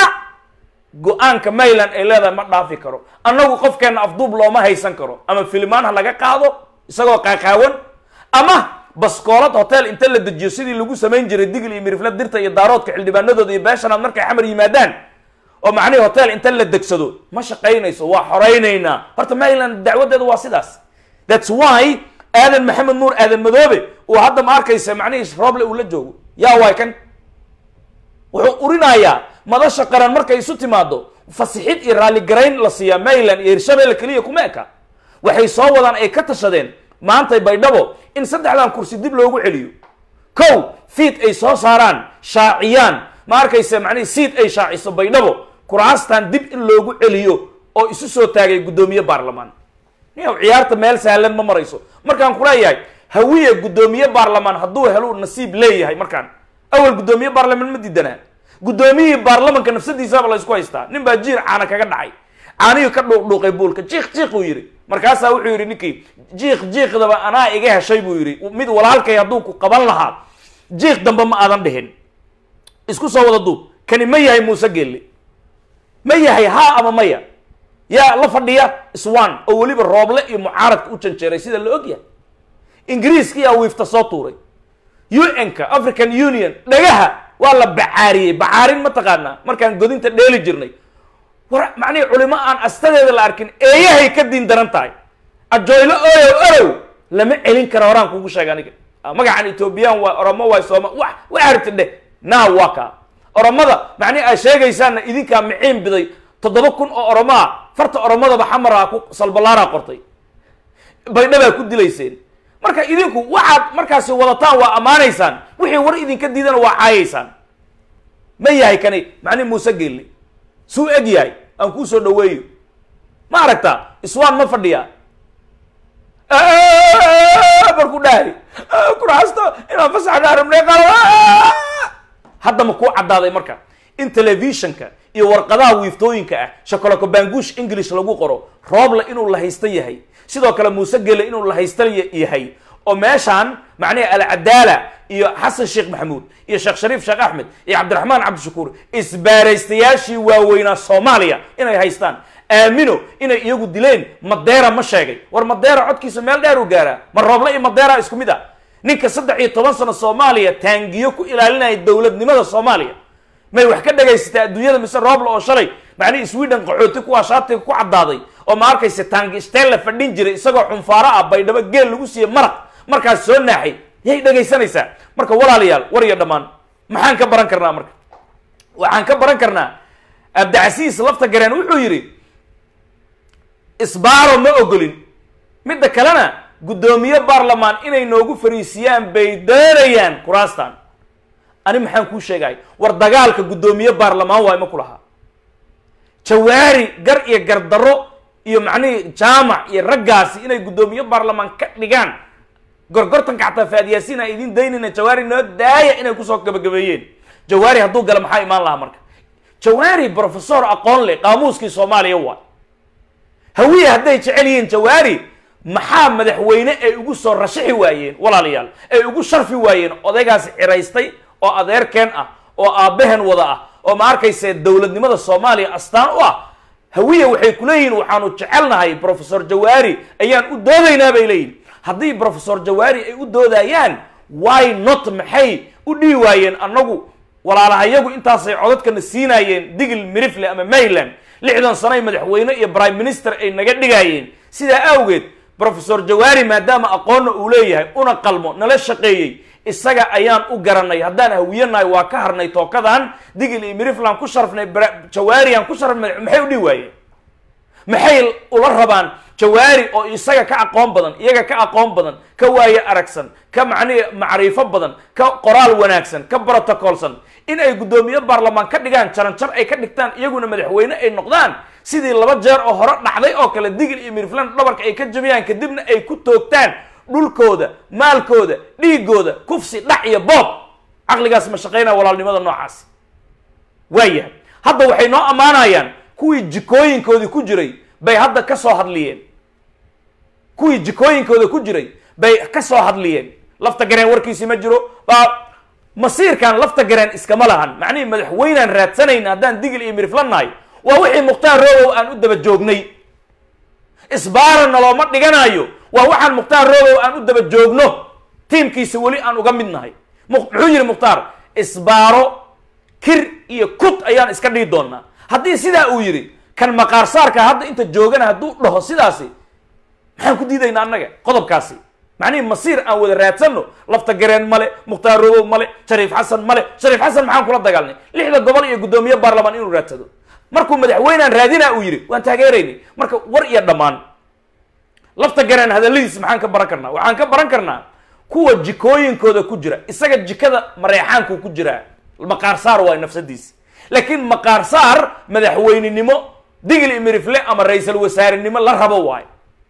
go-aanka mayland ay leedahay ma dhaafi karo annagu qofkeenna afduub looma haysan karo ama filimaan ha laga qaado isagoo qaaqaawan ama baskoolad hotel inta la dejiyo sidii lagu samayn jiray digl iyo mirifla dirta iyo daaroodka xildhibaanadooda iyo beeshanaad markay xamar yimaadaan oo macnihii hotel inta la degsado ma shaqaynayso waa xoraynaynaa horta mayland dacwadeeda waa sidaas thats why aadan maxamed nuur aadan madoobe uu hadda ma arkaysa macnihii rooble uu la joogo yaa waay kan wuxuu urinayaa madasha qaran markay isu timaado fasixid iyo raalligarayn la siiyaa mayland iyo hirshabeelle keliya kuma eka waxay soo wadaan ay ka tashadeen maantay baydhabo in saddexdan kursi dib loogu celiyo kow fiid ay soo saaraan shaaciyaan ma arkaysa macnihii siid ay shaaciso baydhabo kuraastan dib in loogu celiyo oo isu soo taagay guddoomiye baarlamaan niyow ciyaarta meel sahlan ma marayso markaan kuleeyahay hawiye guddoomiye baarlamaan hadduu helo nasiib leeyahay markaan awal guddoomiye baarlamaan ma diidanaa guddoomiyihii baarlamanka nafsadiisaba la ysku haystaa nin baa jiir caana kaga dhacay caanihii ka dhuuqdhuuqay buulka jiik jiik uu yidhi markaasaa wuxuu yidhi ninkii jiik jiikdaba anaa iga heshay buu yidhi mid walaalkay hadduu ku qaban lahaa jiik dambe ma aadan dhihin isku soo wada duub kani ma yahay muuse geelle ma yahay haa ama maya yaa la fadhiya swan oo weliba rooble iyo mucaaradka u janjeeray sida la og yahay ingiriiskiyaa wiifta soo tuuray u n-ka african union dhagaha waa la bacaariyey bacaarin ma taqaanaa markaan godinta dheeli jirnay war macnihii culimo aan astadeeda la arkin eeyahay ka diin daran tahay ajoylo oyow orow lama celin kara horaan kugu sheega aniga magacan ethoobiyan waa oromo waay sooma wa wa aragti dheh naa waa kaa oromada macnihi aad sheegaysaanna idinkaa miciin biday toddoba kun oo oromaa farta oromadaba xamaraa ku salbalaaraa qortay baydhabaa ku dilayseen marka idinku waxaad markaasi wadataan waa ammaanaysaan wixii war idinka diidana waa caayaysaan ma yahay kani macnihi muuse geelle suu eg yahay aan kuu soo dhaweeyo ma aragtaa iswaan ma fadhiya markuu dhahay kuraasta inaan fasaxna rabnay qala hadda ma kuu caddaaday marka in telefishinka iyo warqadaha wiiftooyinka ah shakoloko banguush english lagu qoro rooble inuu la haysta yahay sidoo kale muuse gele inuu la haysta yahay oo meeshaan macnihi alcadaala iyo xasan sheekh maxamuud iyo sheekh shariif sheekh axmed iyo cabdiraxmaan cabdishakuur isbaaraystayaashii waaweynaa soomaaliya inay haystaan aamino inay iyagu dileen madeera ma sheegay war madeera codkiisa meel dheer u gaaraa ma rooble iyo madeera isku mid ah ninka saddex iyo toban sano soomaaliya taangiyo ku ilaalinaya dowladnimada soomaaliya may wax ka dhagaysatay adduunyada mise rooble oo shalay macnihii sweden qaxooti kuwaa shaatiga ku caddaaday oo ma arkaysa taangi stella fadhin jiray isagoo xunfaaro ah baydhabo geel lagu siiyey maraq markaas soo naaxay yay dhagaysanaysaa marka walaalayaal war iyo dhammaan maxaan ka baran karnaa marka waxaan ka baran karnaa abdicasiis lafta gareen wuxuu yidhi isbaaro ma ogolin midda kalena guddoomiye baarlamaan inay noogu fariisiyaan bay doonayaan kuraastan ani maxaan kuu sheegay war dagaalka guddoomiye baarlamaan waay ma ku lahaa jawaari gar iyo gardarro iyo macnihii jaamac iyo raggaasi inay guddoomiye baarlamaan ka dhigaan gorgortanka xataa faadyaasiin aan idiin daynayna jawaari noo daaya inay kusoo gabagabeeyeen jawaari hadduu gala maxaa imaan lahaa marka jawaari professor aqoon leh qaamuuskii soomaaliya waay hawiye hadday jecel yihiin jawaari maxaa madaxweyne ay ugu soo rashixi waayeen walaalayaal ay ugu sharfi waayeen odaygaasi ciraystay oo adeerkeen ah oo aabbaheen wada ah oo ma arkayse dowladnimada soomaaliya astaan u ah hawiye waxay ku leeyihiin waxaanu jecelnahay professor jawaari ayaan u doodaynaa bay leeyihin haddii professor jawaari ay u doodayaan why not maxay u dhihi waayeen annagu walaalahayagu intaasay codadkana siinaayeen digil mirifle ama mayland lixdan sanoay madaxweyne iyo prime minister ay naga dhigaayeen sidaa awgeed professor jawaari maadaama aqoonna uu leeyahay una qalmo nala shaqeeyey isaga ayaan u garanay haddaan hawiyanahay waa ka harnay tookadan digil iyo mirifland ku sharfnay jawaariaan ku sharfnay maxay u dhihi waayeen maxay ula rabaan jawaari oo isaga ka aqoon badan iyaga ka aqoon badan ka waaye aragsan ka macnihi macriifo badan ka qoraal wanaagsan ka brotocolsan in ay guddoomiye baarlamaan ka dhigaan jaranjar ay ka dhigtaan iyaguna madaxweyne ay noqdaan sidii laba jeer oo hore dhacday oo kale digil iyo mirifland dhabarka ay ka jabiyaan kadibna ay ku toogtaan dhulkooda maalkooda dhiigooda kufsi dhac iyo boob caqligaas ma shaqaynaya walaalnimada noocaasi waayahay hadda waxay noo ammaanayaan kuwii jikooyinkoodii ku jiray bay hadda ka soo hadliyeen kuwii jikooyinkooda ku jiray bay ka soo hadliyeen lafta gareen warkiisi ma jiro baa masiirkan lafta gareen iskama lahan macnihii madaxweynaan raadsanayna haddaan digil iyo mirifla nahay waa wixii mukhtaar roobow aan u daba joognay isbaarana looma dhiganayo waa waxaan mukhtaar roobow aan u daba joogno tiimkiisa weli aan uga mid nahay muxuu yihi mukhtaar isbaaro kir iyo kut ayaan iska dhihi doonaa haddii sidaa uu yidhi kan maqaarsaarka hadda inta joogana hadduu dhaho sidaasi maxaan ku diidaynaa annaga qodobkaasi macnihii masiir aan wada raadsanno lafta gareen male mukhtaar roobow male shariif xasan male shariif xasan maxaan kula dagaalnay lixda gobol iyo guddoomiye baarlamaan inuu raadsado markuu madaxweynaan raadinaa uu yidhi waan taageeraynay marka war iyo dhammaan lafta gareen hadalladiis maxaan ka baran karnaa waxaan ka baran karnaa kuwa jikooyinkooda ku jira isaga jikada mareexaankuu ku jiraa maqaarsaar waay nafsadiisi laakiin maqaarsaar madaxweynenimo digil imirifle ama ra-iisal wasaarenimo la rabo waayo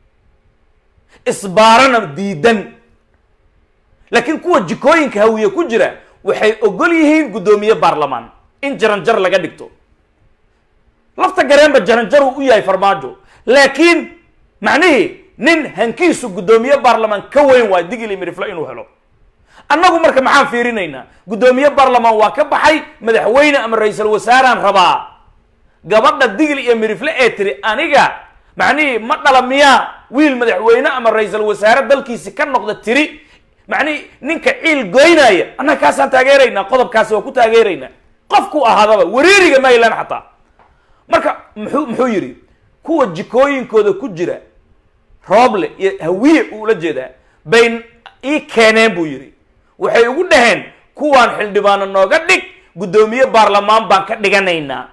isbaarana diidan laakiin kuwa jikooyinka hawiye ku jira waxay ogol yihiin guddoomiye baarlamaan in jaranjar laga dhigto lafta gareenba jaranjaruu u yahay farmaajo laakiin macnihii nin hankiisu guddoomiye baarlamaan ka weyn waayo digil imirifle inuu helo annagu marka maxaan fiirinaynaa guddoomiye baarlamaan waa ka baxay madaxweyne ama ra-iisal wasaaraan rabaa gabadha digil iyo mirifle ee tiri aniga macnihii ma dhala miyaa wiil madaxweyne ama ra-iisal wasaare dalkiisi ka noqda tiri macnihii ninka ciil goynaya annaga kaasaan taageeraynaa qodobkaasi waa ku taageeraynaa qofku ahaadaba wareeriga maylan xataa marka muxuu muxuu yidhi kuwa jikooyinkooda ku jira rooble iyo hawiye uula jeedaa bay ii keeneen buu yidhi waxay ugu dhaheen kuwaan xildhibaano nooga dhig guddoomiye baarlamaan baan ka dhiganaynaa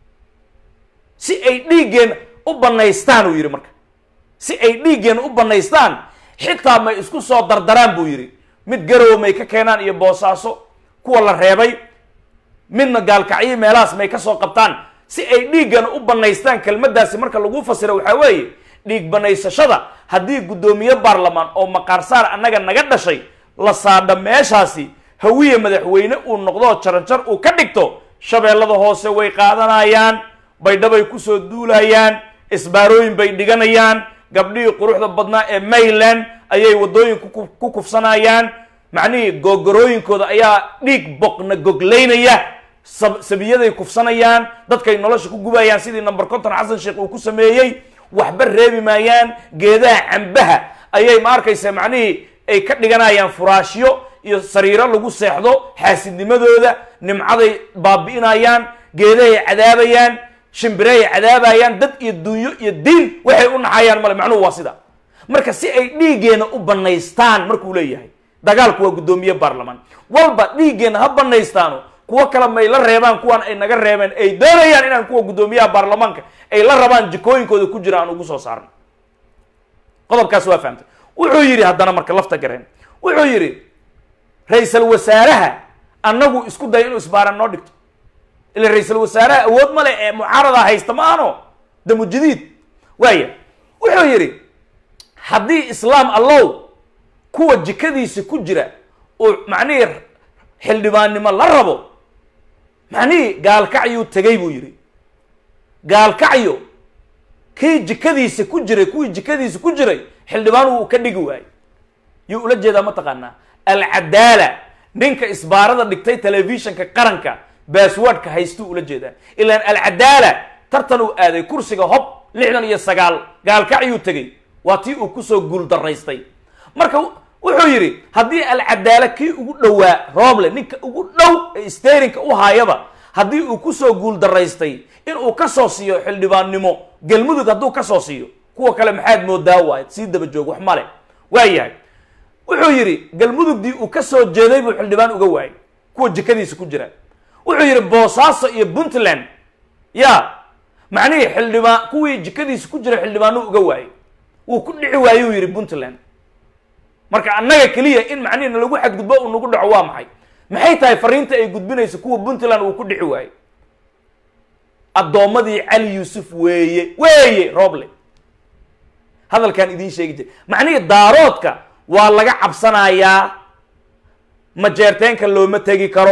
si ay dhiiggeen u banaystaan uu yidhi marka si ay dhiiggeen u banaystaan xitaa may isku soo dardaraan buu yidhi mid garow may ka keenaan iyo boosaaso kuwa la reebay midna gaalkacyo meelahaas may ka soo qabtaan si ay dhiiggan u banaystaan kelmaddaasi marka lagu fasiro waxaa weeye dhiig banaysashada haddii guddoomiye baarlamaan oo maqaarsaar annaga naga dhashay la saadha meeshaasi hawiye madaxweyne uu noqdo jaranjar uu ka dhigto shabeellada hoose way qaadanayaan baydhabay kusoo duulayaan isbaarooyin bay dhiganayaan gabdhihii quruxda badnaa ee mayland ayay waddooyin ku kufsanayaan macnihii googorooyinkooda ayaa dhiig boqna goglaynaya sab sabiyaday kufsanayaan dadkay nolosha ku gubayaan sidii number conton xasan sheekh uu ku sameeyey waxba reebi maayaan geedaha cambaha ayay ma arkaysa macnihii ay ka dhiganayaan furaashyo iyo sariiro lagu seexdo xaasidnimadooda nimcaday baabi'inayaan geedahay cadaabayaan shimbirehay cadaabayaan dad iyo dunyo iyo diin waxay u naxayaan male macnuhu waa sida marka si ay dhiiggeena u banaystaan markuu leeyahay dagaalku waa guddoomiye baarlamaan walba dhiiggeena ha banaystaano kuwo kale may la reebaan kuwan ay naga reebeen ay doonayaan inaan kuwa guddoomiyaha baarlamaanka ay la rabaan jikooyinkooda ku jira aan ugu soo saarno qodobkaas waa fahamtay wuxuu yidhi haddana marka lafta gareen wuxuu yidhi ra-iisal wasaaraha annagu isku daya inuu isbaaran noo dhigto ila ra-iisal wasaaraha awood ma leh ee mucaarada haysta ma ano damu jadiid waaya wuxuu yidhi haddii islaam allow kuwa jikadiisa ku jira uu macnihii xildhibaannimo la rabo macnihii gaalkacyuu tegay buu yidhi gaalkacyo kii jikadiisa ku jiray kuwii jikadiisa ku jiray xildhibaan uu ka dhigi waayey yuu ula jeedaa mataqaanaa alcadaala ninka isbaarada dhigtay telefishinka qaranka baaswordka haystuu ula jeedaa ilaan alcadaala tartan uu aaday kursiga hob lixdan iyo sagaal gaalkacyuu tegey waa tii uu kusoo guuldaraystay marka wuxuu yidhi haddii alcadaala kii ugu dhowaa rooble ninka ugu dhow ee sterinka u haayaba haddii uu kusoo guuldaraystay inuu kasoo siiyo xildhibaannimo galmudug hadduu kasoo siiyo kuwa kale maxaad moodaa waay sii daba joog wax male waa yahay wuxuu yidhi galmudugdii uu kasoo jeeday buu xildhibaan uga waayay kuwa jikadiisa ku jira wuxuu yidhi boosaaso iyo puntland ya macnihii xildhibaan kuwii jikadiisa ku jira xildhibaanuu uga waayay wuu ku dhici waayuu yidhi puntland marka annaga keliya in macnihi nalagu xadgudbo uu nagu dhaco waa maxay maxay tahay fariinta ay gudbinayso kuwa puntland uu ku dhici waayey addoommadii cali yuusuf weeye weeye rooble hadalkaan idiin sheegi jiray macnihii daaroodka waa laga cabsanayaa majeerteenka looma tegi karo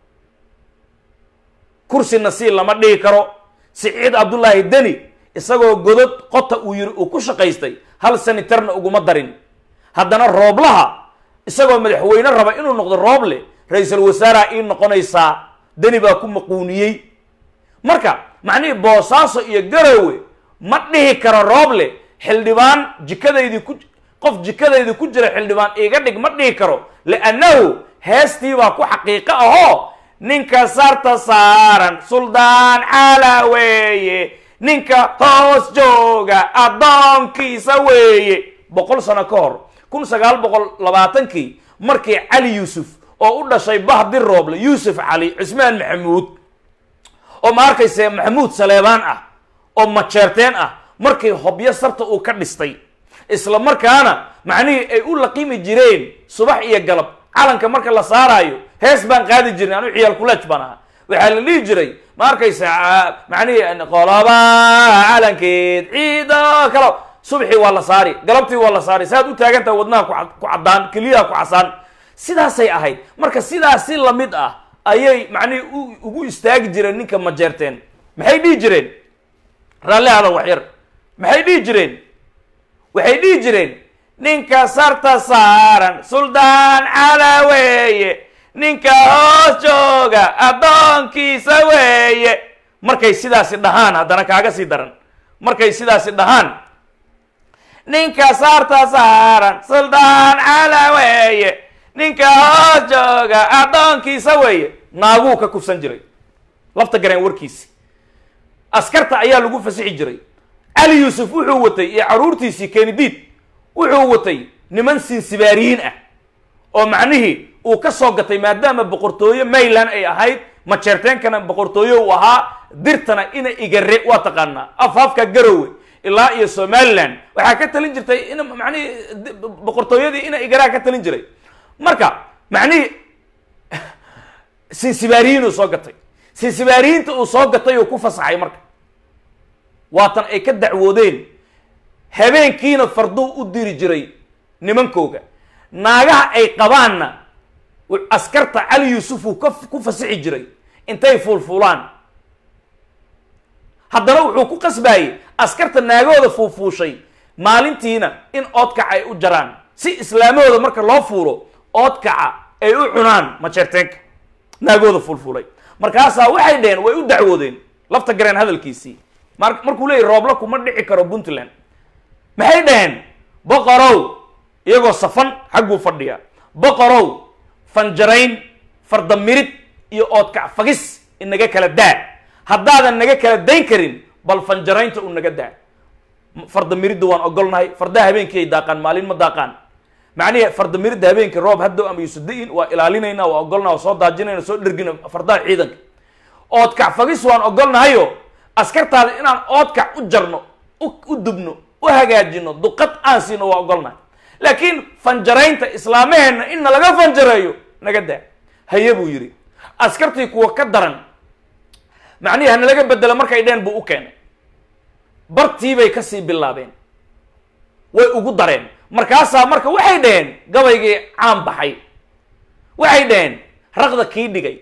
kursi nasiil lama dhigi karo siciid cabdullaahi deni isagoo godod qota uu yiri uu ku shaqaystay hal sanitarna uguma darin haddana rooblaha isagoo madaxweyne raba inuu noqdo rooble ra-iisul wasaaraha ii noqonaysaa deni baa ku maquuniyey marka macnihii boosaaso iyo garowe ma dhihi karo rooble xildhibaan jikadaydii ku qof jikadaydi ku jira xildhibaan iiga dhig ma dhihi karo liannahu heestii baa ku xaqiiqo ahoo ninka sarta saaran suldaan cala weeye ninka hoos jooga addoonkiisa weeye boqol sano ka hor kun sagaal boqol labaatankii markii cali yuusuf oo u dhashay bahdi rooble yuusuf cali cismaan maxamuud oo ma arkayse maxamuud saleebaan ah oo majeerteen ah markii hobyo sarta uu ka dhistay isla markaana macnihii ay u laqimi jireen subax iyo galab calanka marka la saaraayo hees baan qaadi jirnay anu ciyaal kuleej baan ahaa waxaa la dhihi jiray ma arkaysa macnihii qoloba calankeed ciido kalo subxii waa la saari galabtii waa la saari saaad u taagantaha wadnaha ku caddaan keliyaha ku casaan sidaasay ahayd marka sidaas si lamid ah ayay macnihii ugu istaagi jireen ninka majeerteen maxay dhihi jireen raalli hada waxyar maxay dhihi jireen waxay dhihi jireen ninka sarta saaran suldaan cala weeye ninka hoos jooga addoonkiisa weeye markay sidaasi dhahaan haddana kaaga sii daran markay sidaasi dhahaan ninka sarta saaran suldaan cala weeye ninka hoos jooga addoonkiisa weeye naaguu ka kufsan jiray lafta gareen warkiisi askarta ayaa lagu fasixi jiray cali yuusuf wuxuu watay iyo caruurtiisii kenidiid wuxuu watay niman sinsibaariyiin ah oo macnihii uu ka soo gatay maadaama boqortooyo mayland ay ahayd majeerteenkana boqortooyo uu ahaa dirtana ina igare waa taqaanaa afhafka garowe ilaa iyo somaliland waxaa ka talin jirtay in macnihii boqortooyadii ina igaraa ka talin jiray marka macnihii sinsibaariyiin uu soo gatay sinsibaariyiinta uu soo gatay uu ku fasaxay marka waatan ay ka dacwoodeen habeenkiina farduu u diri jiray nimankooga naagaha ay qabaanna askarta cali yuusuf uu ka ku fasixi jiray intay fuulfuulaan haddana wuxuu ku qasbayey askarta naagahooda fuulfuushay maalintiina in oodkac ay u jaraan si islaamahooda marka loo fuulo oodkaca ay u cunaan majeerteenka naagooda fulfulay markaasaa waxay dheheen way u dacwoodeen lafta gareen hadalkiisii mar markuu leeyahy roobla kuma dhici karo puntland maxay dhaheen boqorow iyagoo safan xagguu fadhiya boqorow fanjarayn fardamirid iyo oodkac fagis inaga kala daa haddaadan naga kala dayn karin bal fanjaraynta u naga daa fardamiridda waan ogolnahay fardaha habeenkii ay daaqaan maalin ma daaqaan macnihi fardamiridda habeenkii roob haddow ama yusuda-in waa ilaalinayna waa ogolna waa soo daajinayna soo dhergina fardaha ciidanka oodkac fagis waan ogolnahayo askartaada inaan oodkac u jarno u dubno u hagaajino duqad aan siino waa ogolnahay laakiin fanjaraynta islaamaheenna inna laga fanjareeyo naga daa haye buu yidhi askartii kuwa ka daran macnihi hana laga bedelo markay dheen buu u keenay bartiibay kasii bilaabeen way ugu dareen markaasaa marka waxay dhaheen gabaygii caan baxay waxay dhaheen raqda kii dhigay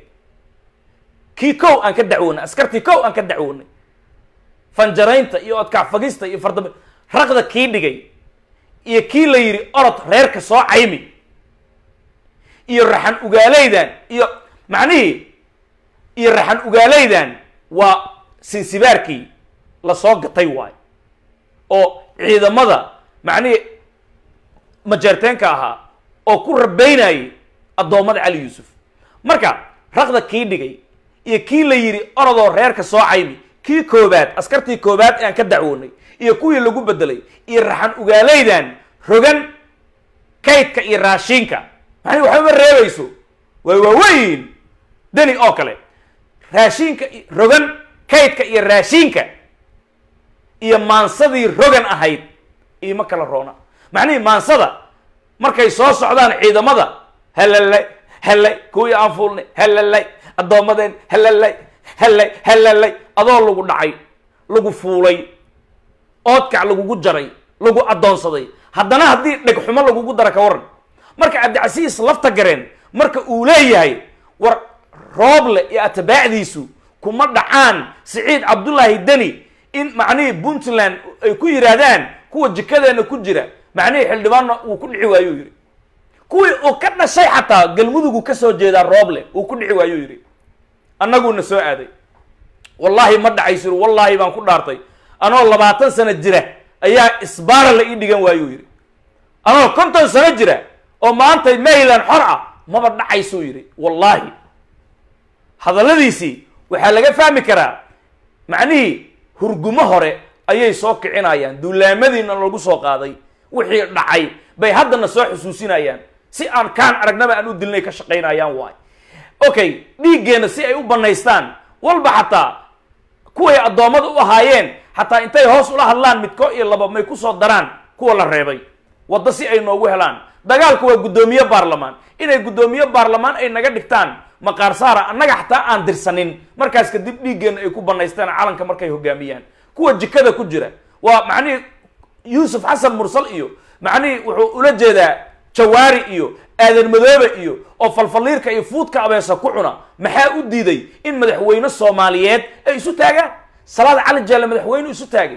kii kow aan ka dacwoonay askartii kow aan ka dacwoonay fanjaraynta iyo odkac fagista iyo fardam raqda kii dhigay iyo kii la yidhi orod reerka soo caymi iyo raxan ugaaleydan iyo macnihii iyo raxan ugaaleydan waa sinsibaarkii lasoo gatay waayo oo ciidamada macnihii majeerteenka ahaa oo ku rabeynayay addoommada cali yuusuf marka raqda kii dhigay iyo kii la yidhi orodoo reerka soo caymi kii koobaad askartii koobaad ee aan ka dacwoonay iyo kuwii lagu bedelay iyo raxan ugaaleydan rogan kaydka iyo raashiinka macnihi waxbama reebayso waa waaweyn deni oo kale raashiinka rogan kaydka iyo raashiinka iyo maansadii rogan ahayd iima kala roona macnihii maansada markay soo socdaan ciidamada halalay hallay kuwii aan fuulnay halalay addoommadeen halalay hallay halalay adoo lagu dhacay lagu fuulay oodkac lagugu jaray lagu addoonsaday haddana haddii dhegxumo lagugu dara ka waran marka cabdicasiis lafta gareen marka uu leeyahay war rooble iyo atabaacdiisu kuma dhacaan siciid cabdullaahi deni in macnihii puntland ay ku yidhaahdaan kuwa jikadeena ku jira macnihii xildhibaanna uu ku dhici waayuu yidhi kuwii uu ka dhashay xataa galmudugu ka soo jeedaa rooble uu ku dhici waayuu yidhi annaguuna soo aaday wallaahi ma dhacaysir wallaahi baan ku dhaartay anoo labaatan sano jira ayaa isbaara la ii dhigan waayuu yidhi anoo konton sano jira oo maanta mayland xor ah maba dhacaysuu yidhi wallaahi hadalladiisii waxaa laga fahmi karaa macnihii hurgumo hore ayay soo kicinayaan duulaamadiina lagu soo qaaday wixii dhacay bay haddana soo xusuusinayaan si aan kaan aragnaba aan u dilnay ka shaqaynayaan waay okay dhiiggeenna si ay u banaystaan walba xataa kuway addoommada u ahaayeen xataa intay hoos ula hadlaan midko iyo laba may kusoo daraan kuwa la reebay waddo si ay noogu helaan dagaalku waa guddoomiye baarlamaan inay guddoomiye baarlamaan ay naga dhigtaan maqaar saara annaga xataa aan dirsanin markaas kadib dhiiggeenna ay ku banaystaan calanka markay hogaamiyaan kuwa jikada ku jira waa macnihii yuusuf xasan mursal iyo macnihii wuxuu ula jeedaa jawaari iyo aadan madoobe iyo oo falfaliirka iyo fuudka abeesa ku cuna maxaa u diiday in madaxweyne soomaaliyeed ay isu taagaan salaad cali jeelle madaxweyne isu taagay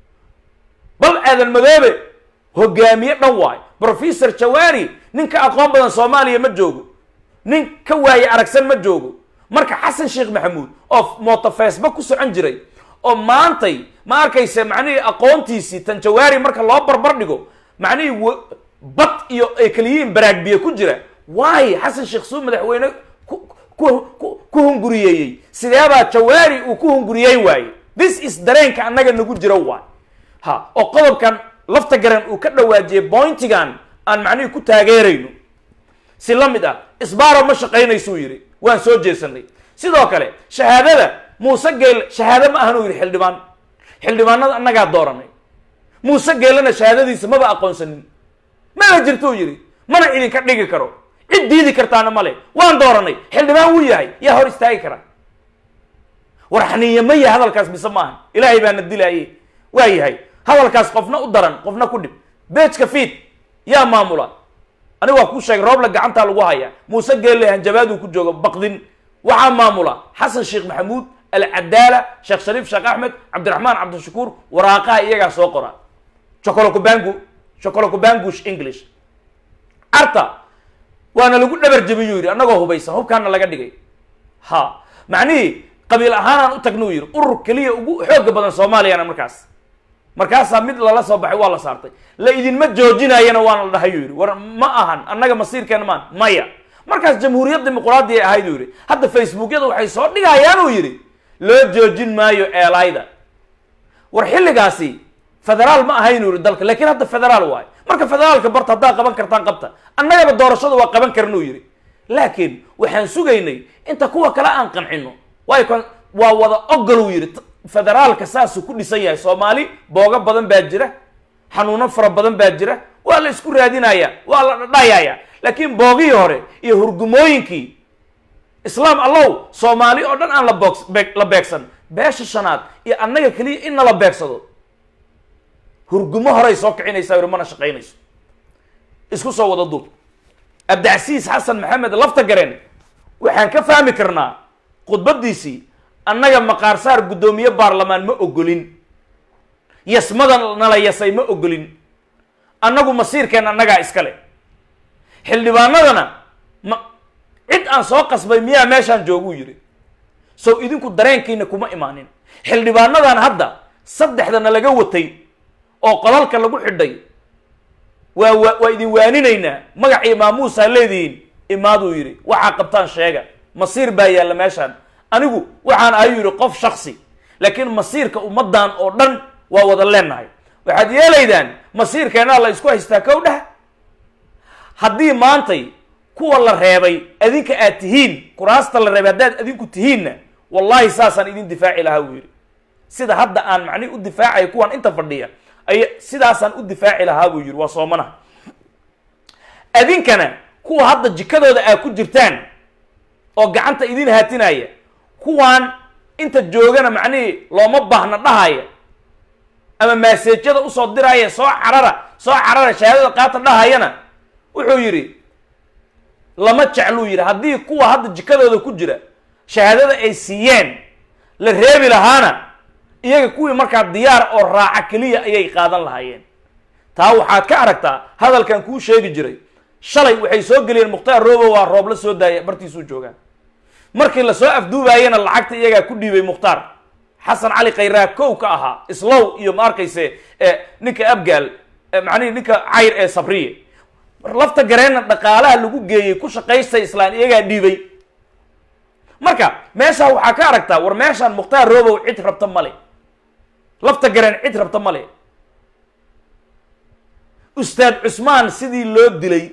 bal aadan madoobe hogaamiye dhan waay professor jawaari nin ka aqoon badan soomaaliya ma joogo nin ka waaye aragsan ma joogo marka xasan sheekh maxamuud oo mooto facebook ku socon jiray oo maantay ma arkaysa macnihii aqoontiisii tan jawaari marka loo barbar dhigo macnihii bad iyo ay kaliyihiin baraagbiye ku jira waayo xasan sheekh suu madaxweyne ku ku hunguriyeeyey sideebaa jawaari uu ku hunguriyey waaye this is dareenka annaga nagu jiro waay ha oo qodobkan lafta garan uu ka dhawaajiyey bointigan aan macnihii ku taageerayno si la mid ah isbaaro ma shaqaynaysuu yidhi waan soo jeesanay sidoo kale shahaadada muuse geel shahaado ma ahan uu yidhi xildhibaan xildhibaanada annagaa dooranay muuse geelana shahaadadiisa maba aqoonsanin mana jirtuu yidhi mana idinka dhigi karo cid diidi kartaana male waan dooranay xildhibaan wuu yahay yaa hor istaagi kara war xaniiya ma yahay hadalkaas mise maaha ilaahay baana dilaaye waa yahay hadalkaas qofna u daran qofna ku dhib beejka fiid yaa maamula aniga waa kuu sheegay roobla gacantaa lagu hayaa muuse geelle hanjabaaduu ku jooga baqdin waxaa maamula xasan sheekh maxamuud alcadaala sheekh shariif sheekh axmed cabdiraxmaan cabdishakuur waraaqaha iyagaa soo qora chocolocobangu chocolocobangush english arta waana lagu dhabar jebiyuu yidhi annagoo hubaysan hubkaana laga dhigay ha macnihii qabiil ahaanaan u tagna uu yidhi urur keliya ugu xooga badan soomaaliyana markaas markaasaa mid lala soo baxay waa la saartay la idinma joojinayana waana la dhahay yuu yidhi war ma ahan annaga masiirkeena maan maya markaas jamhuuriyad dimuquraadi ay ahayd uu yidhi hadda facebookyada waxay soo dhigayaan uu yidhi loo joojin maayo eelayda war xilligaasi federaal ma ahayn uu yidhi dalka laakiin hadda federaal waayo marka federaalka barta haddaa qaban kartaan qabta annagaba doorashada waa qaban karan uu yidhi laakiin waxaan sugaynay inta kuwa kale aan qancino waayo kan waa wada ogol uu yidhi federaalka saasuu ku dhisan yahay soomaali boogo badan baa jira xanuuno fara badan baa jira waa la isku raadinaya waa la dhadhayaya laakiin boogihii hore iyo hurgumooyinkii islaam allow soomaali oo dhan aan la boogs beeg la beegsan beesha shanaad iyo annaga keliya in nala beegsado hurgumo horay soo kicinaysaa yidhi mana shaqaynayso isku soo wada duub abdicasiis xasan maxamed lafta gareen waxaan ka fahmi karnaa khudbadiisii annaga maqaarsaar guddoomiye baarlamaan ma ogolin yasmada nala yasay ma ogolin annagu masiirkeen annagaa iskale xildhibaanadana ma cid aan soo qasbay miyaa meeshaan jooguu yidhi sow idinku dareenkiina kuma imaanin xildhibaanadan hadda saddexdana laga watay oo qolalka lagu xidhay waa wa waa idin waaninaynaa magacii maamuusaa leedihiin imaaduu yidhi waxaa qabtaan sheega masiir baa yaalla meeshaan anigu waxaan ahay yidhi qof shaksi laakiin masiirka ummaddan oo dhan waa wada leenahay waxaad yeelaydaan masiirkeenaa la isku haystaa kow dheh haddii maantay kuwa la reebay adinka aad tihiin kuraasta la reebay haddaad adinku tihiinna wallahi saasaan idin difaaci lahaa buu yidhi sida hadda aan macnihi u difaacaya kuwan inta fadhiya ay sidaasaan u difaaci lahaa buu yidhi waa soomanaha adinkana kuwa hadda jikadooda aad ku jirtaan oo gacanta idin haatinaya kuwaan inta joogana macnihii looma baahna dhahaya ama maaseejyada usoo diraya soo carara soo carara shahaadada qaata dhahayana wuxuu yidhi lama jecluu yidhi haddii kuwa hadda jikadooda ku jira shahaadada ay siiyeen la reebi lahaana iyaga kuwii markaa diyaar oo raaca keliya ayay qaadan lahaayeen taa waxaad ka aragtaa hadalkan kuu sheegi jiray shalay waxay soo geliyeen mukhtaar robo waa roob la soo daaya bartiisuu joogaan markii lasoo afduubaayena lacagta iyagaa ku dhiibay mukhtaar xasan cali khayraa kow ka ahaa islow iyo ma arkayse ninka abgaal macnihi ninka cayr ee sabriye lafta gareenna dhaqaalaha lagu geeyey ku shaqaystay islaan iyagaa dhiibay marka meeshaa waxaa ka aragtaa war meeshaan mukhtaar robow cid rabta male lafta gareen cid rabta male ustaad cusmaan sidii loo dilay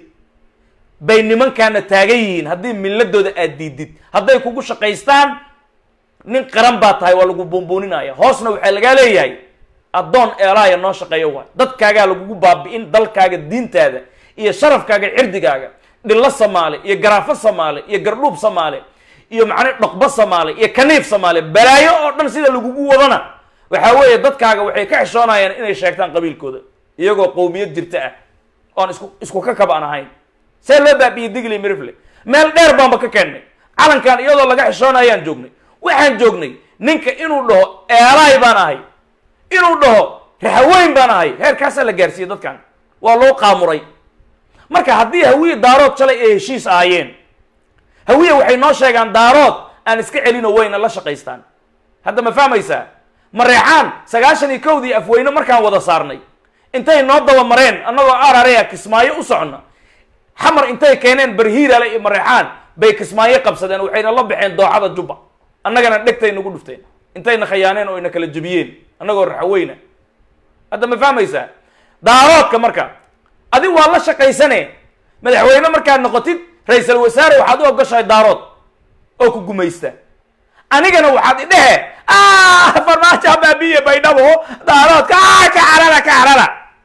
bay nimankaana taagan yihiin haddii milladooda aad diidid hadday kugu shaqaystaan nin qaran baa tahay waa lagu buunbuuninaya hoosna waxaa lagaa leeyahay addoon eelaaya noo shaqeeyo waay dadkaagaa lagugu baabi'in dalkaaga diintaada iyo sharafkaaga cirdigaaga dhillo samaale iyo garaafo samaale iyo gardhuub samaale iyo macnaa dhoqbo samaale iyo kaniif samaale balaayo oo dhan sida lagugu wadana waxaa weeye dadkaaga waxay ka xishoonayaan inay sheegtaan qabiilkooda iyagoo qowmiyad jirta ah oon isku isku ka kab aan ahayn see loo baabiiyey digli mirifle meel dheer baanba ka keennay calankan iyadoo laga xishoonayaan joognay waxaan joognay ninka inuu dhaho eelaay baan ahay inuu dhaho raxaweyn baan ahay heerkaasaa la gaarsiiyey dadkan waa loo qaamuray marka haddii hawiye daarood shalay ay heshiis ahaayeen hawiye waxay noo sheegaan daarood aan iska celino wayna la shaqaystaan hadda ma fahmaysaa mareexaan sagaashan iyo kowdii afweyne markaan wada saarnay intay noo daba mareen annagoo ararea kismaayo u socona xamar intay keeneen barhiirale iyo mareexaan bay kismaayo qabsadeen waxayna la baxeen dooxada jubba annagana dhegtay nagu dhufteen intayna khayaaneen oo ina kala jebiyeen annagoo raxaweyna hadda ma fahmaysaa daaroodka marka adig waa la shaqaysane madaxweyne markaad noqotid ra-iisal wasaare waxaad u ogoshahay daarood oo ku gumaysta anigana waxaad idhehe farmaajo baabiye baydhabo daaroodka ka carara ka carara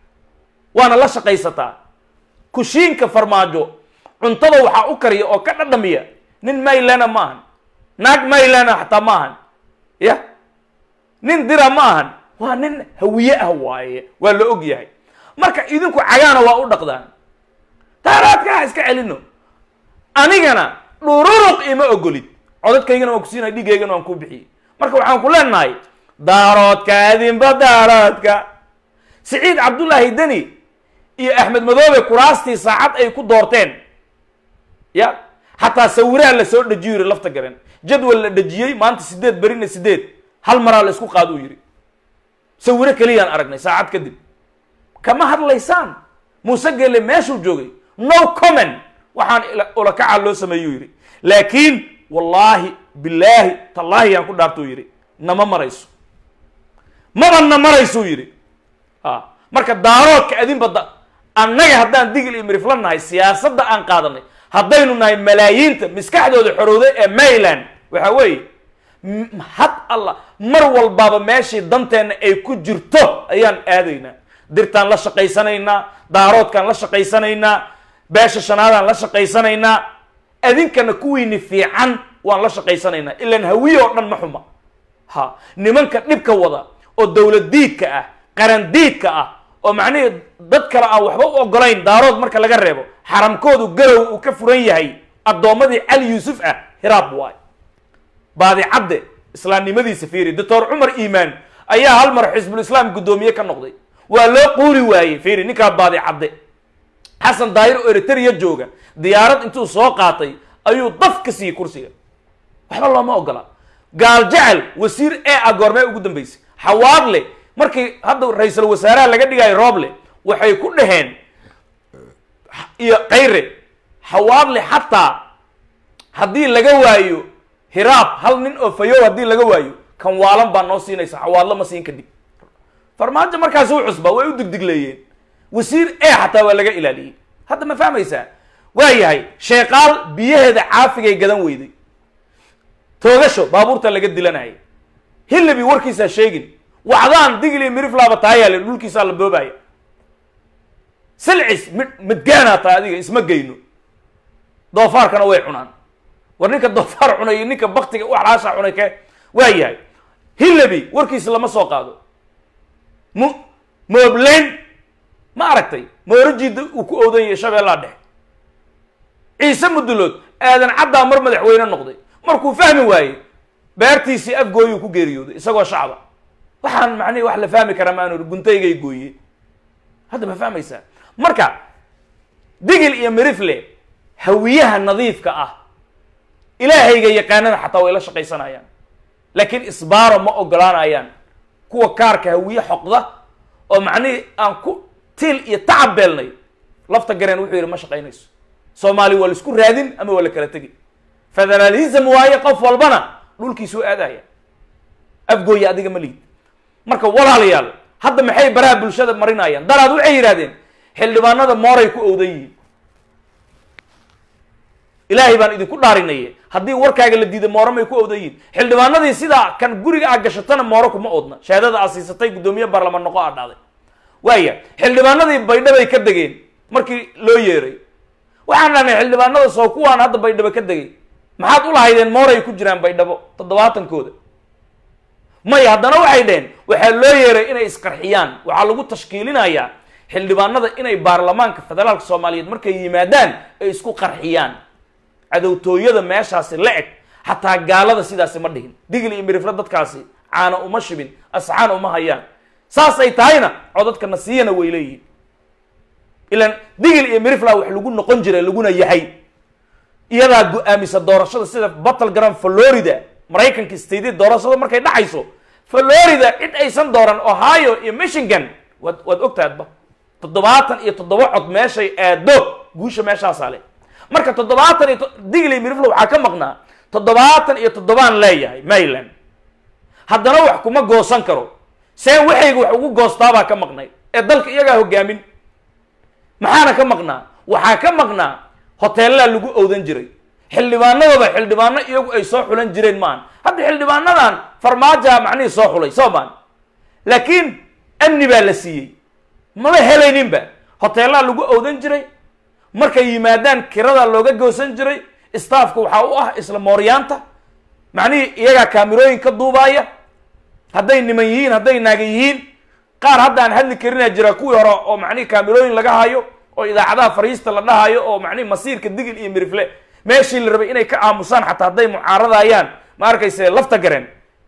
waana la shaqaysataa kushiinka farmaajo cuntada waxaa u kariya oo ka dhadhamiya nin maylana ma ahan naag maylana xataa ma ahan ya nin dira ma ahan waa nin hawiye ah waaye waa la og yahay marka idinku cagaana waa u dhaqdaan daaroodka iska celino anigana dhururuq ima ogolid codadkaygana waan kusiinay dhigaygana waan ku bixiyey marka waxaan ku leenahay daaroodka adinba daaroodka siciid cabdullaahi deni iyo axmed madoobe kuraastii saacad ay ku doorteen ya xataa sawiraha la soo dejiyo yidhi lafta garen jadwal la dhejiyey maanta sideed berina sideed hal maraa la isku qaado uu yidhi sawiro keliyaan aragnay saacad kadib kama hadlaysaan muuse gele meeshuu joogay no comment waxaan ulakacaa loo sameeyuu yidhi laakiin wallaahi bilaahi tallaahi yaan ku dhaartuu yidhi nama marayso mabana maraysuu yidhi a marka daaroodka adinba da annaga haddaan digil iyo mirifla nahay siyaasadda aan qaadanay haddaynu nahay malaayiinta maskaxdooda xorowday ee mayland waxa weeye had alla mar walbaaba meeshii danteenna ay ku jirto ayaan aadaynaa dirtaan la shaqaysanaynaa daaroodkaan la shaqaysanaynaa beesha shanaadaan la shaqaysanaynaa adinkana kuwiini fiican waan la shaqaysanaynaa ilaan hawiye oo dhan ma xuma ha nimanka dhibka wada oo dowlad diidka ah qaran diidka ah oo macnihii dad kale aan waxba u ogolayn daarood marka laga reebo xaramkoodu garow uu ka furan yahay addoommadii cali yuusuf ah hiraab waay baadicadde islaamnimadiisa fiiri doctor cumar iimaan ayaa hal mar xisbul islaam guddoomiye ka noqday waa loo quuri waayey fiiri ninkaa baadicadde xasan daahir oo eritrea jooga diyaarad intuu soo qaatay ayuu daf ka siiyey kursiga waxba looma ogola gaal jecel wasiir ee a goormee ugu dambeysay xawaadle markii hadda ra-iisul wasaaraha laga dhigaayo rooble waxay ku dhaheen iyo kayre xawaadle xataa haddii laga waayo hiraab hal nin oo fayow haddii laga waayo kan waalan baa noo siinaysa xawaadlo ma siin kadib farmaajo markaas u cusba way u digdigleeyeen wasiir e xataa waa laga ilaaliyey hadda ma fahmaysaa waa yahay sheeqaal biyaheeda caafigay gadan weyday toogasho baabuurta laga dilanaya hillabi warkiisaa sheegin wacdaan digli miriflaaba taayaale dhulkiisaa la boobaya silcis mid midgaanaa tahay adiga isma geyno doofaarkana way cunaan war ninka doofaar cunay iyo ninka baktiga waxlaasha cunay ke waa yahay hillabi warkiisa lama soo qaado mu moobleyn ma aragtay moorajida uu ku oodan yahay shabeellaa dhexe ciise mudulood aadan caddaa mar madaxweyne noqday markuu fahmi waayey beertiisii afgooyuu ku geeriyooday isagoo shacba waxaan macnihi wax la fahmi karaa maanu guntaygay gooye hadda ma fahmaysaa marka digil iyo mirifle hawiyaha nadiifka ah ilaahayga yaqaanada xataa way la shaqaysanayaan laakiin isbaaro ma ogolaanayaan kuwa kaarka hawiye xoqda oo macnihii aan ku tiil iyo tacab beelnay lafta gareen wuxuu yidhi ma shaqaynayso soomaali waa la isku raadin ama waa la kala tegi federalism waaye qof walbana dhulkiisuu aadaya afgooya adiga ma liid marka walaalayaal hadda maxay baraha bulshada marinayaan daraad waxay yidhahdeen xildhibaanada mooray ku owdan yihiin ilaahay baan idinku dhaarinaye haddii warkaaga la diiday mooro may ku owdan yihiin xildhibaanadii sidaa kan guriga aa gashatana mooro kuma odna shahaadada aa siisatay guddoomiye baarlamaan noqo aa dhacday waaya xildhibaanadii baydhabay ka degeen markii loo yeeray waxaan dhahnay xildhibaanada soo kuwaan hadda baydhabo ka degay maxaad ulahaydeen mooray ku jiraan baydhabo toddobaatankooda maya haddana waxay dheheen waxaa loo yeeray inay isqarxiyaan waxaa lagu tashkiilinayaa xildhibaanada inay baarlamaanka federaalka soomaaliyeed markay yimaadaan ay isku qarxiyaan cadowtooyada meeshaasi la eg xataa gaalada sidaasi ma dhihin digil iyo mirifle dadkaasi caana uma shibin asxaan uma hayaan saas ay tahayna codadka nasiyana way leeyihiin ilan digil iyo mirifla wax lagu noqon jiray laguna yahay iyadaa go-aamisa doorashada sida battleground florida maraykanka statedi doorashada markay dhacayso florida cid aysan dooran ohio iyo michigan waad waad ogtaadba toddobaatan iyo toddoba cod meeshay aado guusha meeshaasaa leh marka toddobaatan iyo digli mirifle waxaa ka maqnaa toddobaatan iyo toddobaan leeyahay maryland haddana wax kuma goosan karo see waxayga wax ugu goostaabaa ka maqnay ee dalka iyagaa hogaamin maxaana ka maqnaa waxaa ka maqnaa hoteellaa lagu owdan jiray xildhibaanadooda xildhibaano iyagu ay soo xulan jireen maan hadda xildhibaanadan farmaajoa macnihii soo xulay soo maan laakiin amni baa la siiyey maba helayninba hoteellaa lagu owdan jiray markay yimaadaan kiradaa looga goosan jiray staafka waxaa u ah isla mooryaanta macnihii iyagaa kaamirooyin ka duubaaya hadday niman yihiin hadday naaga yihiin qaar hadda aan hadli karinaa jira kuwii hore oo macnihi kaamirooyin laga hayo oo idaacadaha fariista la dhahayo oo macnihi masiirka digil iyo mirifle meeshii la rabay inay ka aamusaan xataa hadday mucaaradayaan ma arkayse lafta gareen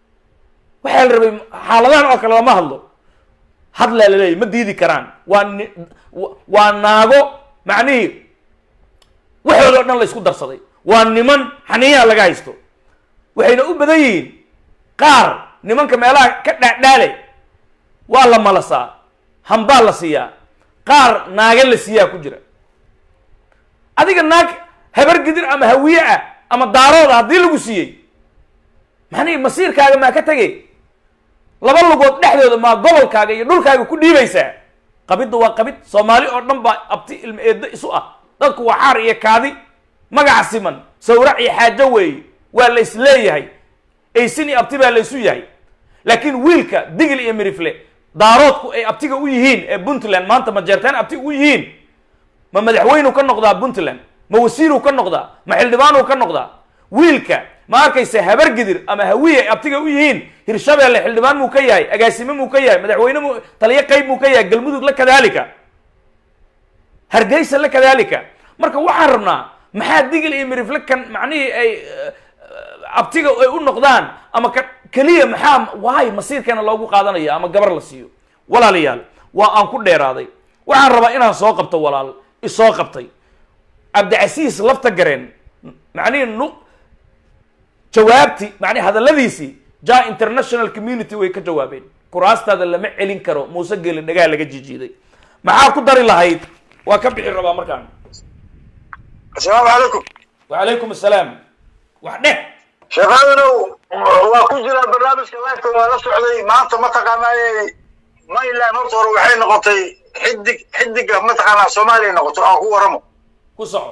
waxaa la rabay xaaladahan oo kale lama hadlo hadlaa la leeyahy ma diidi karaan waa ni waa naago macnihii waxooda soomaali o dhan la isku darsaday waa niman xaniyaha laga haysto waxayna u badan yihiin qaar nimanka meelaha ka dhaadhaale waa la malasaa hambaa la siiyaa qaar naaga la siiyaa ku jira adiga naag habar gidir ama hawiye ah ama daarooda haddii lagu siiyey macnihi masiirkaaga maa ka tegay laba lugood dhexdooda maa gobolkaaga iyo dhulkaaga ku dhiibaysaa qabidda waa qabid soomaali oo dhan baa abti ilma eeddo isu ah dadku waa xaar iyo kaadi magaca siman sawrac iyo xaajo weeye waa la isleeyahay aysin iyo abti baa la isu yahay laakiin wiilka digil iyo mirifle daaroodku ay abtiga u yihiin ee puntland maanta ma jeerteen abti u yihiin ma madaxweynuu ka noqdaa puntland ma wasiiruu ka noqdaa ma xildhibaanuu ka noqdaa wiilka ma arkaysa habar gidir ama hawiye ay abtiga u yihiin hirshabeelle xildhibaan muu ka yahay agaasime muu ka yahay madaxweyne mu taliyo qayb muu ka yahay galmudug la kadaalika hargeysa la kadaalika marka waxaan rabnaa maxaa digil iyo mirifle kan macnihii ay abtiga ay u noqdaan ama ka keliya maxaa waay masiirkeena loogu qaadanaya ama gabar la siiyo walaalayaal waa aan ku dheeraaday waxaan rabaa inaan soo qabto walaal isoo qabtay cabdicasiis lafta gareen macnihii nu jawaabti macnihi hadalladiisii ja international community way ka jawaabeen kuraastaada lama celin karo muuse geeli dhagaa laga jijiiday maxaa ku dari lahayd waa ka bixi rabaa markaan asalaamu calaykum wacalaykum assalaam wax dheh sheekhaadanow waa ku jiraa barnaamijka lifeka waa la socday maanta mataqaanaaye mayland horta hore waxay noqotay xidig xidiga mataqaanaa soomaaliya noqoto aan ku waramo ku soco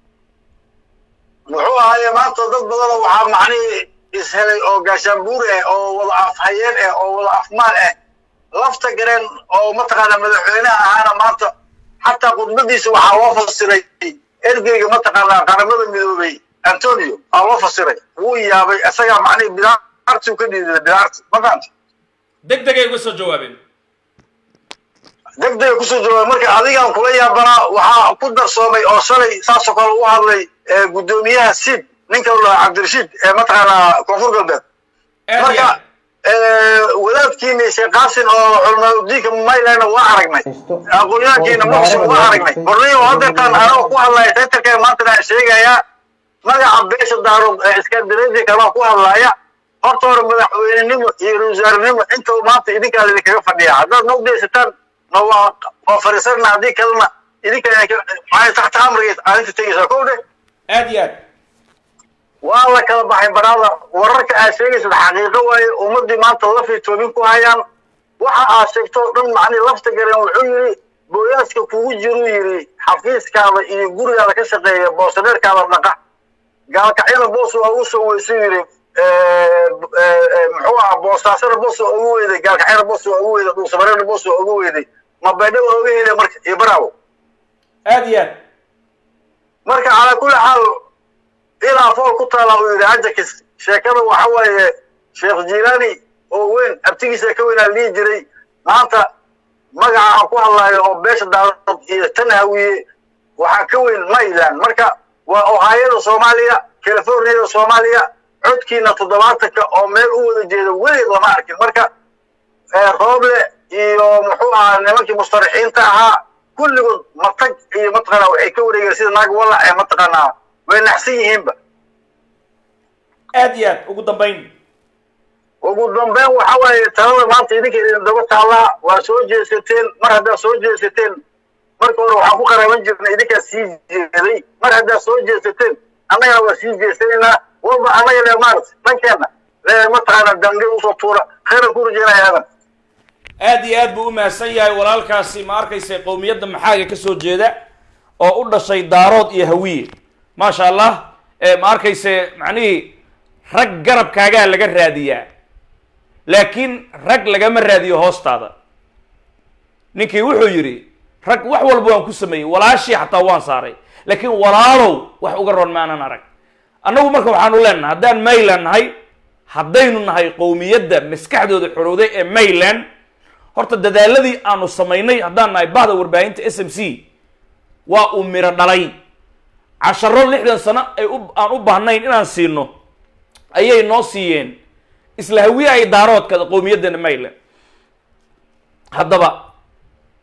muxuu ahaaye maanta dad badanoo waxaa macnihii ishelay oo gaashaanbuur ah oo wada afhayeen ah oo wada afmaal ah lafta gareen oo mataqaanaa madaxweynaha ahaana maanta xataa khudbadiisa waxaa loo fasiray ergeyga mataqaanaa qaramada midoobay antonio aa loo fasiray wuu yaabay isagaa macnihii bilaartii ka dhiiday bilaarti ma fahamti deg degay uga soo jawaabeen degdega kusoo jawaabay marka adigaan kula yaabanaa waxaa ku darsoomay oo shalay saasoo kale u hadlay guddoomiyaha sid ninka la dhaha cabdirashiid ee mataqaanaa koonfur galbeed marka wadaadkiina sheekh qaasin oo culamaaudiinka maylandna waa aragnay aqoonyahankiina muqdisho waa aragnay horniyo hadeertaan anoo ku hadlaya taytarkee maantana sheegayaa magaca beesha daarood ee iskandinafiaka baa ku hadlaya horta hore madaxweynenimo iyo ra-iisul intaba maanta idinkaa idinkaga fadhiya haddaad nogdaysataan ma waa waa fariisana haddii kalena idinka maxay taxta amrigeed aadinta tegaysaa kow dheh aad iyo aad waa la kala baxay baraada wararka aad sheegaysad xaqiiqo waaye ummadii maanta lafay toobin ku hayaan waxa aad sheegto o dhan macnii lafta gareen wuxuu yidhi booyaaska kugu jiruu yidhi xafiiskaada iyo gurigaada ka shaqeeya boosadeerkaada dhaqa gaalkacyada boos waa ugu soo weysuu yidhi muxuu ahaa boostaasana boos waa ugu weyday gaalkacyada boos waa ugu weyday dhuusamareerna boos waa ugu weyday ma baydha waa uga helay marka iyo baraawo aad iyo aad marka calaa kulli xaal ilaa fool ku taala uu yidhi ajakis sheekada waxa waaye sheekh jilaani oo weyn abtigiisa ka weynaa lihi jiray maanta magaca aan ku hadlayo oo beesha daarood iyo tan hawiye waxaa ka weyn mayland marka waa ohaayada soomaaliya californiyada soomaaliya codkiina toddobaatanka oo meel u wada jeeda weligeed lama arkin marka rooble iyo muxuu ahaa nimankii mustarixiinta ahaa kulligood matag iyo mataqaanaa waxay ka wareegeen sida naag walac ee mataqaanaa way naxsan yihiinba aad iyo aad ugu dambayn ugu dambeyn waxa waaye talada maanta idinka idin daba taallaa waa soo jeesateen mar haddaad soo jeesateen marka hore waxaan ku qaraaban jirnay idinkaa sii jeeday mar haddaad soo jeesateen annagana waa sii jeesanaynaa walba annaga le maarata dhankeenna le mataqaanaa dange usoo tuura khayran ku rajeynaya aadan aad iyo aad buu u mahadsan yahay walaalkaasi ma arkaysa qowmiyadda maxaaga ka soo jeeda oo u dhashay daarood iyo hawiye maasha allah ma arkayse macnihii rag garabkaagaa laga raadiyaa laakiin rag lagama raadiyo hoostaada ninkii wuxuu yidhi rag wax walba waan ku sameeyey walaashii xataa waan saaray laakiin walaalow wax uga ron maanan arag annagu marka waxaanu leenahay haddaan mayland nahay haddaynu nahay qowmiyadda maskaxdooda xorowday ee mayland horta dadaaladii aanu samaynay haddaan nahay bahda warbaahinta s m c waa uu miro dhalay casharo lixdan sano ay u aan u baahnayn inaan siino ayay noo siiyeen isla hawiye ay daaroodka qowmiyaddana mayland haddaba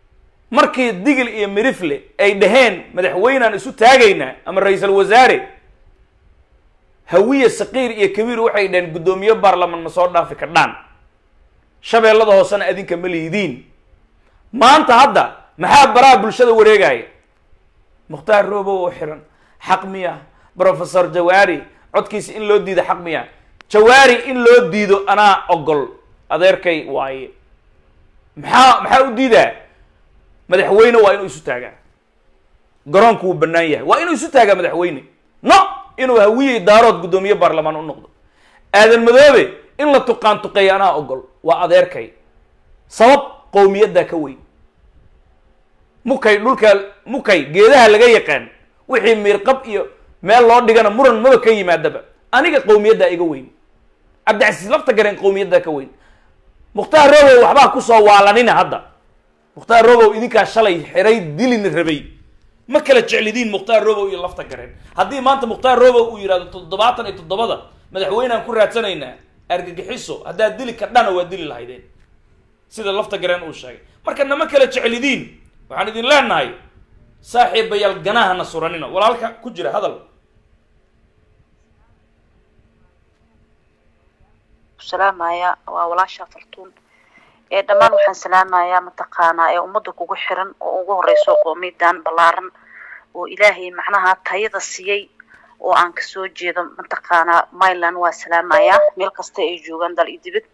markii digil iyo mirifle ay dhaheen madaxweynaan isu taagaynaa ama ra-iisul wasaare hawiye saqiir iyo kabiir waxay dhaheen guddoomiye baarlamaan ma soo dhaafi kardhaan shabeellada hoosena adinka ma liidiin maanta hadda maxaa baraha bulshada wareegaya mukhtaar roobow oo xiran xaq miya professor jawaari codkiisa in loo diido xaq miya jawaari in loo diido anaa ogol adeerkay waaye maxaa maxaa u diidaa madaxweyne waa inuu isu taagaa garoonku wuu bannaan yahay waa inuu isu taagaa madaxweyne no inuu hawiyey daarood guddoomiye baarlamaan u noqdo aadan madoobe in la tuqaan tuqeeya anaa ogol waa adeerkay sabab qowmiyaddaa ka weyn mukay dhulka mukay geedaha laga yaqaan wixii miirqab iyo meel loo dhigana muran maba ka yimaadaba aniga qowmiyaddaa iga weyn cabdicasiis lafta gareen qowmiyaddaa ka weyn mukhtaar robow waxbaa kusoo waalanina hadda mukhtaar robow idinkaa shalay xiray dilina rabay ma kala jeclidiin mukhtaar robow iyo lafta gareen haddii maanta mukhtaar robow uu yidhahdo toddobaatan iyo toddobada madaxweyneaan ku raadsanaynaa argagixiso haddaad dili kardhana waa dili lahaydeen sida lafta gareen uu sheegay marka nama kala jeclidiin waxaan idin leenahay saaxiibayaal ganahana suranina walaalka ku jira hadal salaamaya waa walaasha fartuun ee dhammaan waxaan salaamayaa mataqaanaa ee ummadda kugu xiran oo ugu horeyso qoomiyadan ballaaran oo ilaahay macnaha tayada siiyey oo aan kasoo jeedo mataqaanaa myland waa salaamayaa meel kasta ay joogaan dal iyo dibad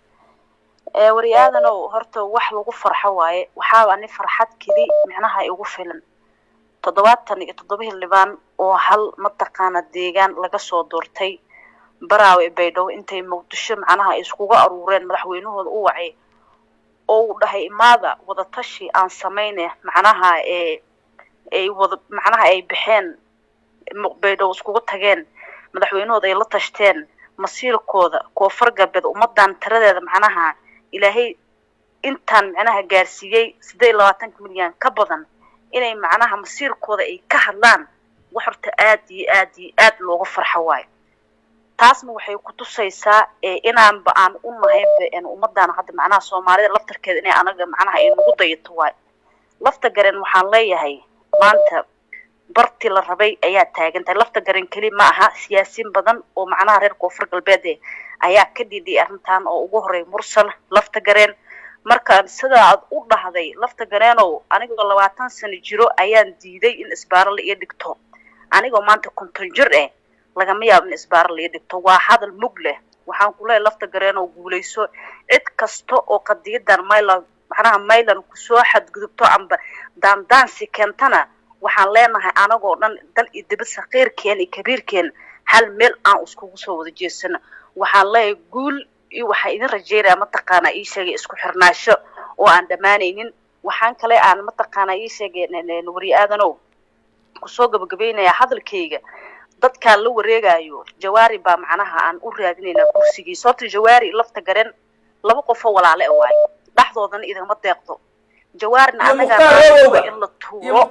wari aadanow horta wax lagu farxo waaye waxaaba ani farxad keli micnaha igu filan toddobaatan iyo toddoba xildhibaan oo hal mataqaana deegaan laga soo doortay baraawe baydhabo intay muqdisho macnaha ay iskuga aruureen madaxweynahooda u wacay oo uu dhahay imaada wadatashi aan samayne macnaha ee ay wada macnaha ay baxeen baydhabo iskugu tageen madaxweynahooda ay la tashteen masiirkooda koonfur galbeed ummadan tiradeeda macnaha ilaahay intaan macnaha gaarsiiyey siddeed iyo labaatanka milyan ka badan inay macnaha masiirkooda ay ka hadlaan wax horta aad iyo aad iyo aad looga farxo waayo taasna waxay ku tusaysaa inaanba aan u nahayba ummadaan hadda macnaha soomaalida laftarkeeda inay anaga macnaha ay nagu dayato waayo lafta garen waxaan leeyahay maanta barti la rabay ayaa taagan tahay lafta garen keli ma aha siyaasiin badan oo macnaha reer koonfur galbeed eh ayaa ka dhidhiyay arrintan oo ugu horey mursal lafta gareen marka sidaa aad u dhahday lafta gareenow anigoo labaatan sano jiro ayaan diiday in isbaaro la ii dhigto anigoo maanta konton jir eh lagama yaabo in isbaaro la ii dhigto waa hadal mug leh waxaan ku leeyahay lafta gareenow guulayso cid kasta oo qadiyadan myland macnaha myland kusoo xadgudubto amba daandaansi keentana waxaan leenahay anagoo dhan dal iyo dibad sakiirkeen iyo kabiirkeen hal meel aan iskugu soo wada jeesano waxaan leeyahay guul iyo waxaa idin rajeynaya mataqaanaa ii sheegay isku xirnaasho oo aan dhammaanaynin waxaan kale aan mataqaanaa ii sheegay wari aadanow kusoo gabagabaynayaa hadalkayga dadkaan la wareegayo jawaari baa macnaha aan u raadinaynaa kursigiisa horta jawaari lafta garen laba qofoo walaale a waayo dhexdoodana idinma deeqdo jawaarina anagaa in la tuuro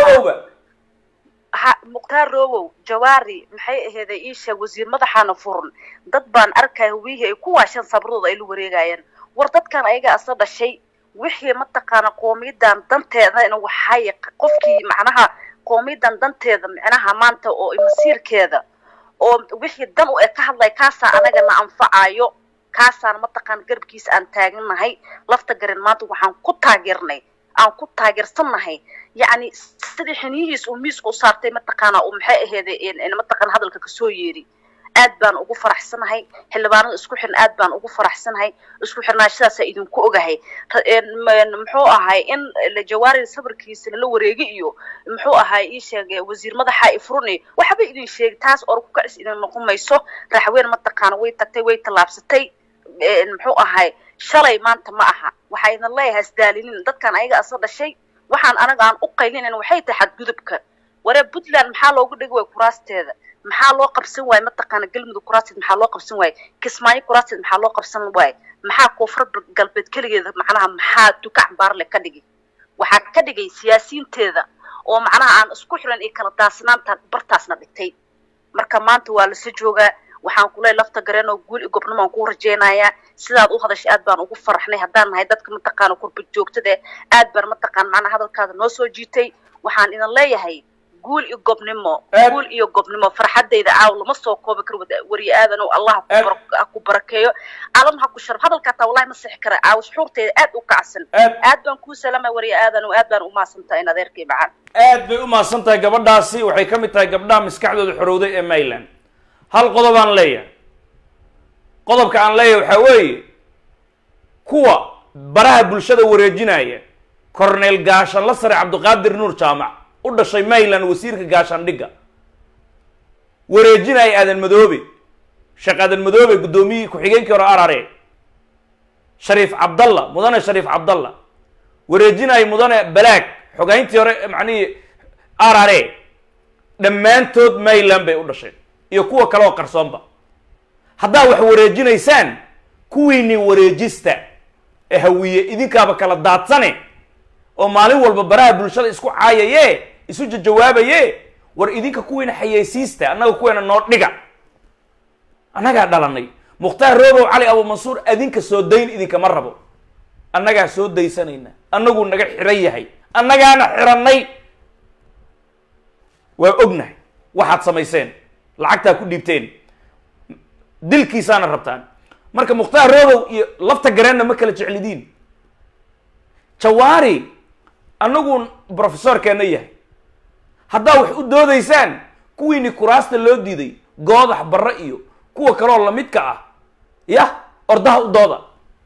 ha mukhtaar rowow jawaari maxay aheeday ii sheeg wasiir madaxaana furan dad baan arkaya hawiyihii ay ku waasheen sabradooda ay la wareegayaan war dadkan ayaga asla dhashay wixii mataqaana qoomiyadan danteedana waxay qofkii macnaha qoomiyadan danteeda micnaha maanta oo masiirkeeda oo wixii dan u e ka hadlaya kaasaa anagana anfacayo kaasaan mataqaana garabkiisa aan taaganahay lafta garan maanta waxaan ku taageernay aan ku taageersannahay yacni sidii xiniyihiis uu miiska u saartay mataqaana uu maxay aheeday mataqaana hadalka kasoo yeeri aad baan ugu faraxsanahay xildhibaanada isku xiran aad baan ugu faraxsanahay isku xirnaashadaasa idinku ogahay muxuu ahay in jawaari sabarkiisa lala wareegi iyo muxuu ahay ii sheegay wasiir madaxa ifruni waxba idin sheegay taas or ku kacis idin noqon mayso raxween mataqaana way tagtay way tallaabsatay muxuu ahay shalay maanta ma aha waxaa idin leeyahay isdaalinin dadkan ayaga asla dhashay waxaan anaga aan u qaylinayn waxay tahay xadgudubka waree puntland maxaa loogu dhigi waaya kuraasteeda maxaa loo qabsan waaye mataqaana galmudug kuraasteed maxaa loo qabsan waaye kismaayo kuraasteed maxaa loo qabsan waaye maxaa koonfur galbeed keligeeda macnaha maxaa dukac baarle ka dhigi waxaa ka dhigay siyaasiyiinteeda oo macnaha aan isku xiran iyo kala daasnaanta bartaasna dhigtay marka maanta waa lasa joogaa waxaan ku leeyahay lafta gareen oo guul iyo gobnimo aan kuu rajaynayaa sidaad u hadashay aad baan ugu faraxnay haddaan nahay dadka mataqaana kurba joogtada eh, aad baan mataqaan macnaha hadalkaada noo soo jiitay waxaan idin leeyahay guul iyo gobnimo Aad- guul iyo gobnimo farxadayda caaw lama soo koobi karo wada- wariye aadan oo allah ha ku Aad- bara- ha ku barakeeyo alam ha ku sharaf hadalka hataa wallahi ma sixi kara caaw shuxuurteeda aad u kacsan Aad- aad baan kuu salaamay wariye aadan oo aad baan u mahadsantahay in adeerkay macaan aad bay u mahadsan tahay gabadhaasi waxay ka mid tahay gabdhaha maskaxdooda xorowday ee mayland hal qodob aan leeyahay qodobka aan leeyahay waxaa weeye kuwa baraha bulshada wareejinaya cornel gaashanla sare cabdiqaadir nuur jaamac u dhashay mayland wasiirka gaashaandhigga wareejinaya aadan madoobe sheekh aadan madoobe guddoomiyihii ku-xigeenkii hore arare shariif cabdalla mudane shariif cabdalla wareejinaya mudane balaag xogayntii hore macnihii arare dhammaantood mayland bay u dhasheen iyo kuwa kale oo qarsoonba haddaa wax wareejinaysaan kuwiinii wareejista ee hawiye idinkaaba kala daadsane oo maalin walba baraha bulshada isku caayaye isu jajawaabaye war idinka kuwiina xayeysiista annaga kuweena noo dhiga annagaa dhalanay mukhtaar roobow cali abumansuur adinka soo dayn idinkama rabo annagaa soo daysanayna annaguu naga xiran yahay annagaana xirannay waa ognahay waxaad samayseen lacagtaa ku dhiibteen dilkiisaana rabtaan marka mukhtaar roobow iyo lafta gareenna ma kala jeclidiin jawaari annagu brofesorkeenna yahay haddaa wax u doodaysaan kuwiini kuraasta loo diiday goodax barre iyo kuwa kaleoo lamidka ah yah ordaha u dooda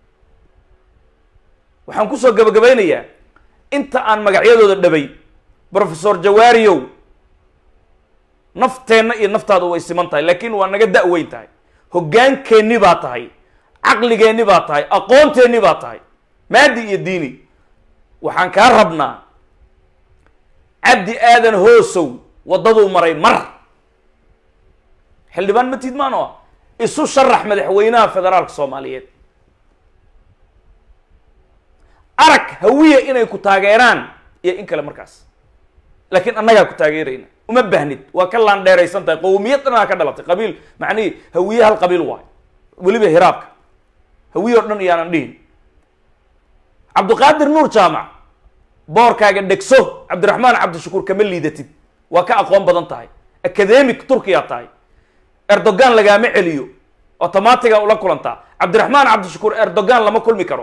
waxaan kusoo gabagabaynayaa inta aan magacyadooda dhabay brofesor jawaariyow nafteenna iyo naftaadu way siman tahay laakiin waa naga da-weyn tahay hoggaankeenni baa tahay caqligeenni baa tahay aqoonteenni baa tahay maadi iyo diini waxaan kaa rabnaa cabdi aadan hoosow waddaduu maray mar xildhibaan ma tiidmaan oo ah isu sharax madaxweynaha federaalka soomaaliyeed arag hawiya inay ku taageeraan iyo in kale markaas laakiin annagaa ku taageerayna uma baahnid waa ka laandheeraysan tahay qowmiyad dhanaa ka dhalatay qabiil macnihii hawiye hal qabiil waayo weliba hiraabka hawiye oo dhan iyaanan dhihin cabdiqaadir nuur jaamac boorkaaga dhegso cabdiraxmaan cabdishakuur kama liidatid waa ka aqoon badan tahay academic turkiyaa tahay erdogan lagaama celiyo automatiga ula kulantaa cabdiraxmaan cabdishakuur erdogan lama kulmi karo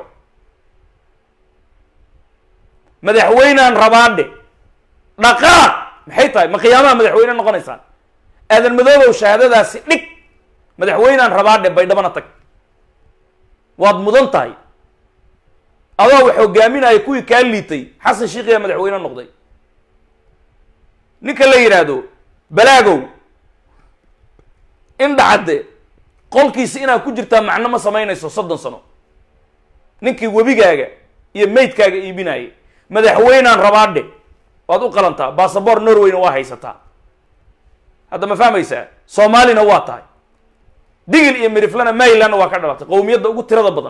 madaxweynaan rabaadhe dhaqaaq maxay tahay ma qiyaamaha madaxweyne noqonaysaan aadan madoobow shahaadadaasi dhig madaxweynaan rabaadhe baydhabana tag waad mudan tahay adoo wax hogaaminaya kuwii kaa liitay xasan shiikhiyaa madaxweyne noqday ninka la yidhaahdo balaagow in dhacadde qolkiisi inaad ku jirtaa macno ma samaynayso soddon sano ninkii webigaaga iyo maydkaaga iibinayay madaxweynaan rabaadhe waad u qalantaa basaboor norwayna waa haysataa hadda ma fahmaysaa soomaalina waa tahay digil iyo miriflana marylandna waa ka dhalatay qowmiyadda ugu tirada badan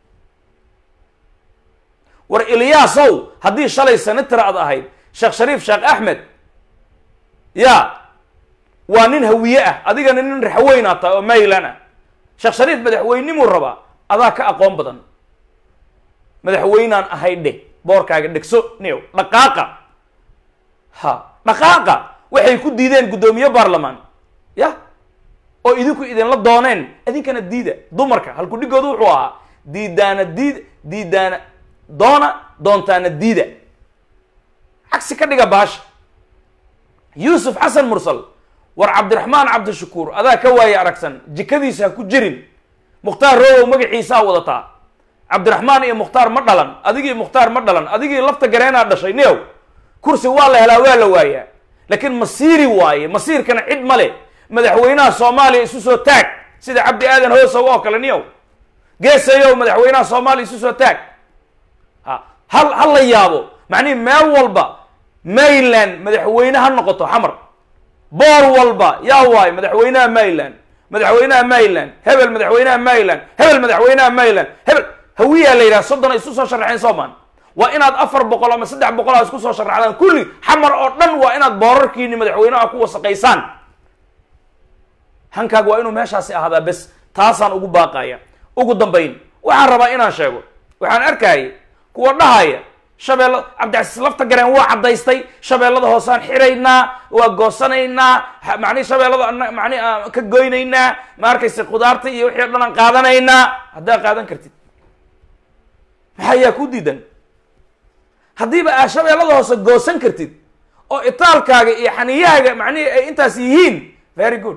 war ilyaasow haddii shalay senator aad ahayd sheekh shariif sheekh axmed ya waa nin hawiye ah adigana nin raxweynaa tahay oo maryland ah sheekh shariif madaxweynimuu rabaa adaa ka aqoon badan madaxweynaan ahay dheh boorkaaga dhegso new dhaqaaqa ha dhaqaaqa waxay ku diideen guddoomiye baarlamaan ya oo idinku idinla dooneen idinkana diida dumarka halku dhigoodu wuxuu ahaa diidaana diida diidaana doona doontaana diida cagsi ka dhiga baasha yuusuf xasan mursal war cabdiraxmaan cabdishakuur adaa ka waaye aragsan jikadiisa ha ku jirin mukhtaar roobow magaciisaa wadataa cabdiraxmaan iyo mukhtaar ma dhalan adigii mukhtaar ma dhalan adigii lafta gareenaa dhashay neow kursi waa la helaa waa la waayaa laakiin masiiri waaye masiirkana cid ma le madaxweynaha soomaaliya isu soo taag sida cabdi aadan hoosow oo kale niyow geesayow madaxweynaha soomaaliya isu soo taag ha hal ha la yaabo macnihi meel walba maryland madaxweyne ha noqoto xamar boor walba yaa waayo madaxweynaha maryland madaxweynaha maryland hebel madaxweynaha maryland hebel madaxweynaha maryland hebel hawiyaa la yidhaha soddon ay isu soo sharaxeen soomaan waa inaad afar boqol ama saddex boqol aa isku soo sharaxdaan kulli xamar oo dhan waa inaad boorarkiini madaxweynaha ku wasaqaysaan hankaaga waa inuu meeshaasi ahaadaa bes taasaan ugu baaqaya ugu dambayn waxaan rabaa inaan sheego waxaan arkayay kuwa dhahaya shabeella cabdicasiis lafta gareen waa caddaystay shabeellada hoosaan xiraynaa waa goosanaynaa ha- macnihi shabeellada ana- macnihi aan ka goynaynaa ma arkaysa khudaarta iyo wixii o dhan aan qaadanaynaa haddaa qaadan kartid maxaa yaa ku diidan haddiiba aa shabeellada hoose goosan kartid oo itaalkaaga iyo xaniyahaaga macnihi ay intaas yihiin very good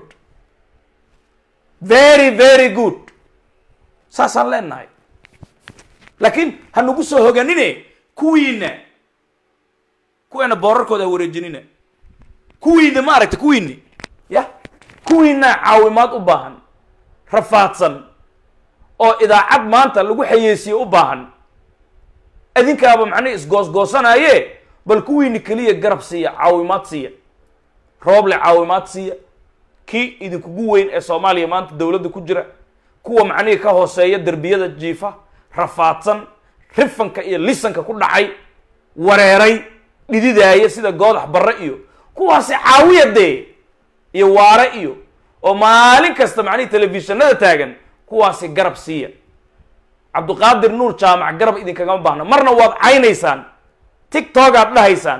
very very good saasaan leenahay laakiin ha nagu soo hoganine kuwiina kuweena boorarkooda ha wareejinina kuwiina ma aragta kuwiini ya kuwiina caawimaad u baahan rafaadsan oo idaacad maanta lagu xayeysiye u baahan adinkaaba macnihi isgoosgoosanaaye bal kuwiini keliya garab siiya caawimaad siiya rooble caawimaad siiya kii idinkugu weyn ee soomaaliya maanta dowladda ku jira kuwa macnihii ka hooseeya derbiyada jiifa rafaadsan rifanka iyo lisanka ku dhacay wareeray dhididaaya sida goodax barre iyo kuwaasi caawiya dee iyo waare iyo oo maalin kasta macnihii telefishinada taagan kuwaasi garab siiya cabduqaadir nuur jaamac garab idinkagama baahna marna waad caynaysaan tictok aad dhahaysaan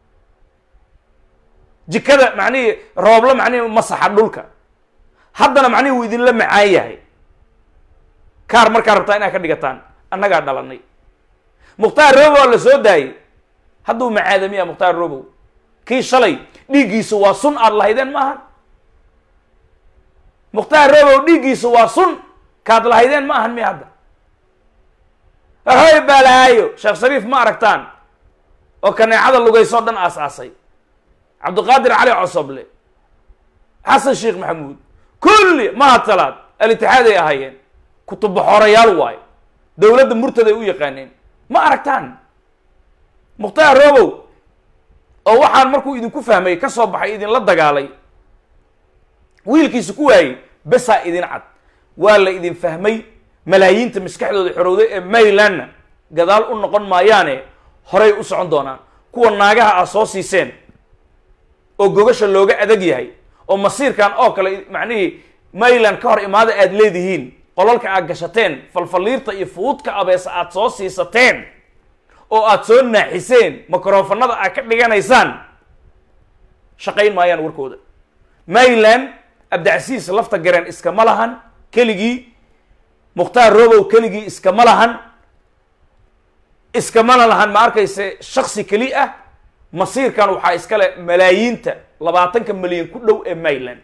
jikada macnihii roobla macnihii masaxa dhulka haddana macnihii wuu idinla macaan yahay kaar markaa rabtaa inaad ka dhigataan annagaa dhalanay mukhtaar robow la soo daayey hadduu macaadamiya mukhtaar robow kii shalay dhiiggiisa waa sun aad lahaydeen maaha mukhtaar robow dhiiggiisa waa sun kaad lahaydeen ma ahan miya hadda hoy balaayo sheekh shariif ma aragtaan oo kaneecada lugaysoo dhan aas-aasay cabdiqaadir cali cosoble xasan sheekh maxamuud kulli mahad salaad alitixaaday ahaayeen kutubaxoorayaal waayo dowladda murtaday u yaqaaneen ma aragtaan mukhtaar robow oo waxaan markuu idinku fahmay ka soo baxay idinla dagaalay wiilkiisa ku waayey besaa idin cad waa la idin fahmay malaayiinta maskaxdooda xorowday ee maylandna gadaal u noqon maayaane horay u socon doonaan kuwa naagaha ah soo siiseen oo gogasha looga adag yahay oo masiirkan oo kale macnihii mayland ka hor imaada aad leedihiin qolalka aad gashateen falfaliirta iyo fuudka abeesa aad soo siisateen oo aad soo naaxiseen microfonada aad ka dhiganaysaan shaqayn maayaan warkooda mayland abdicasiis lafta gareen iskama lahan keligii mukhtaar robow keligii iskama lahan iskamana lahan ma arkayse shaksi keli ah masiirkan waxaa iskale malaayiinta labaatanka milyan ku dhow ee mayland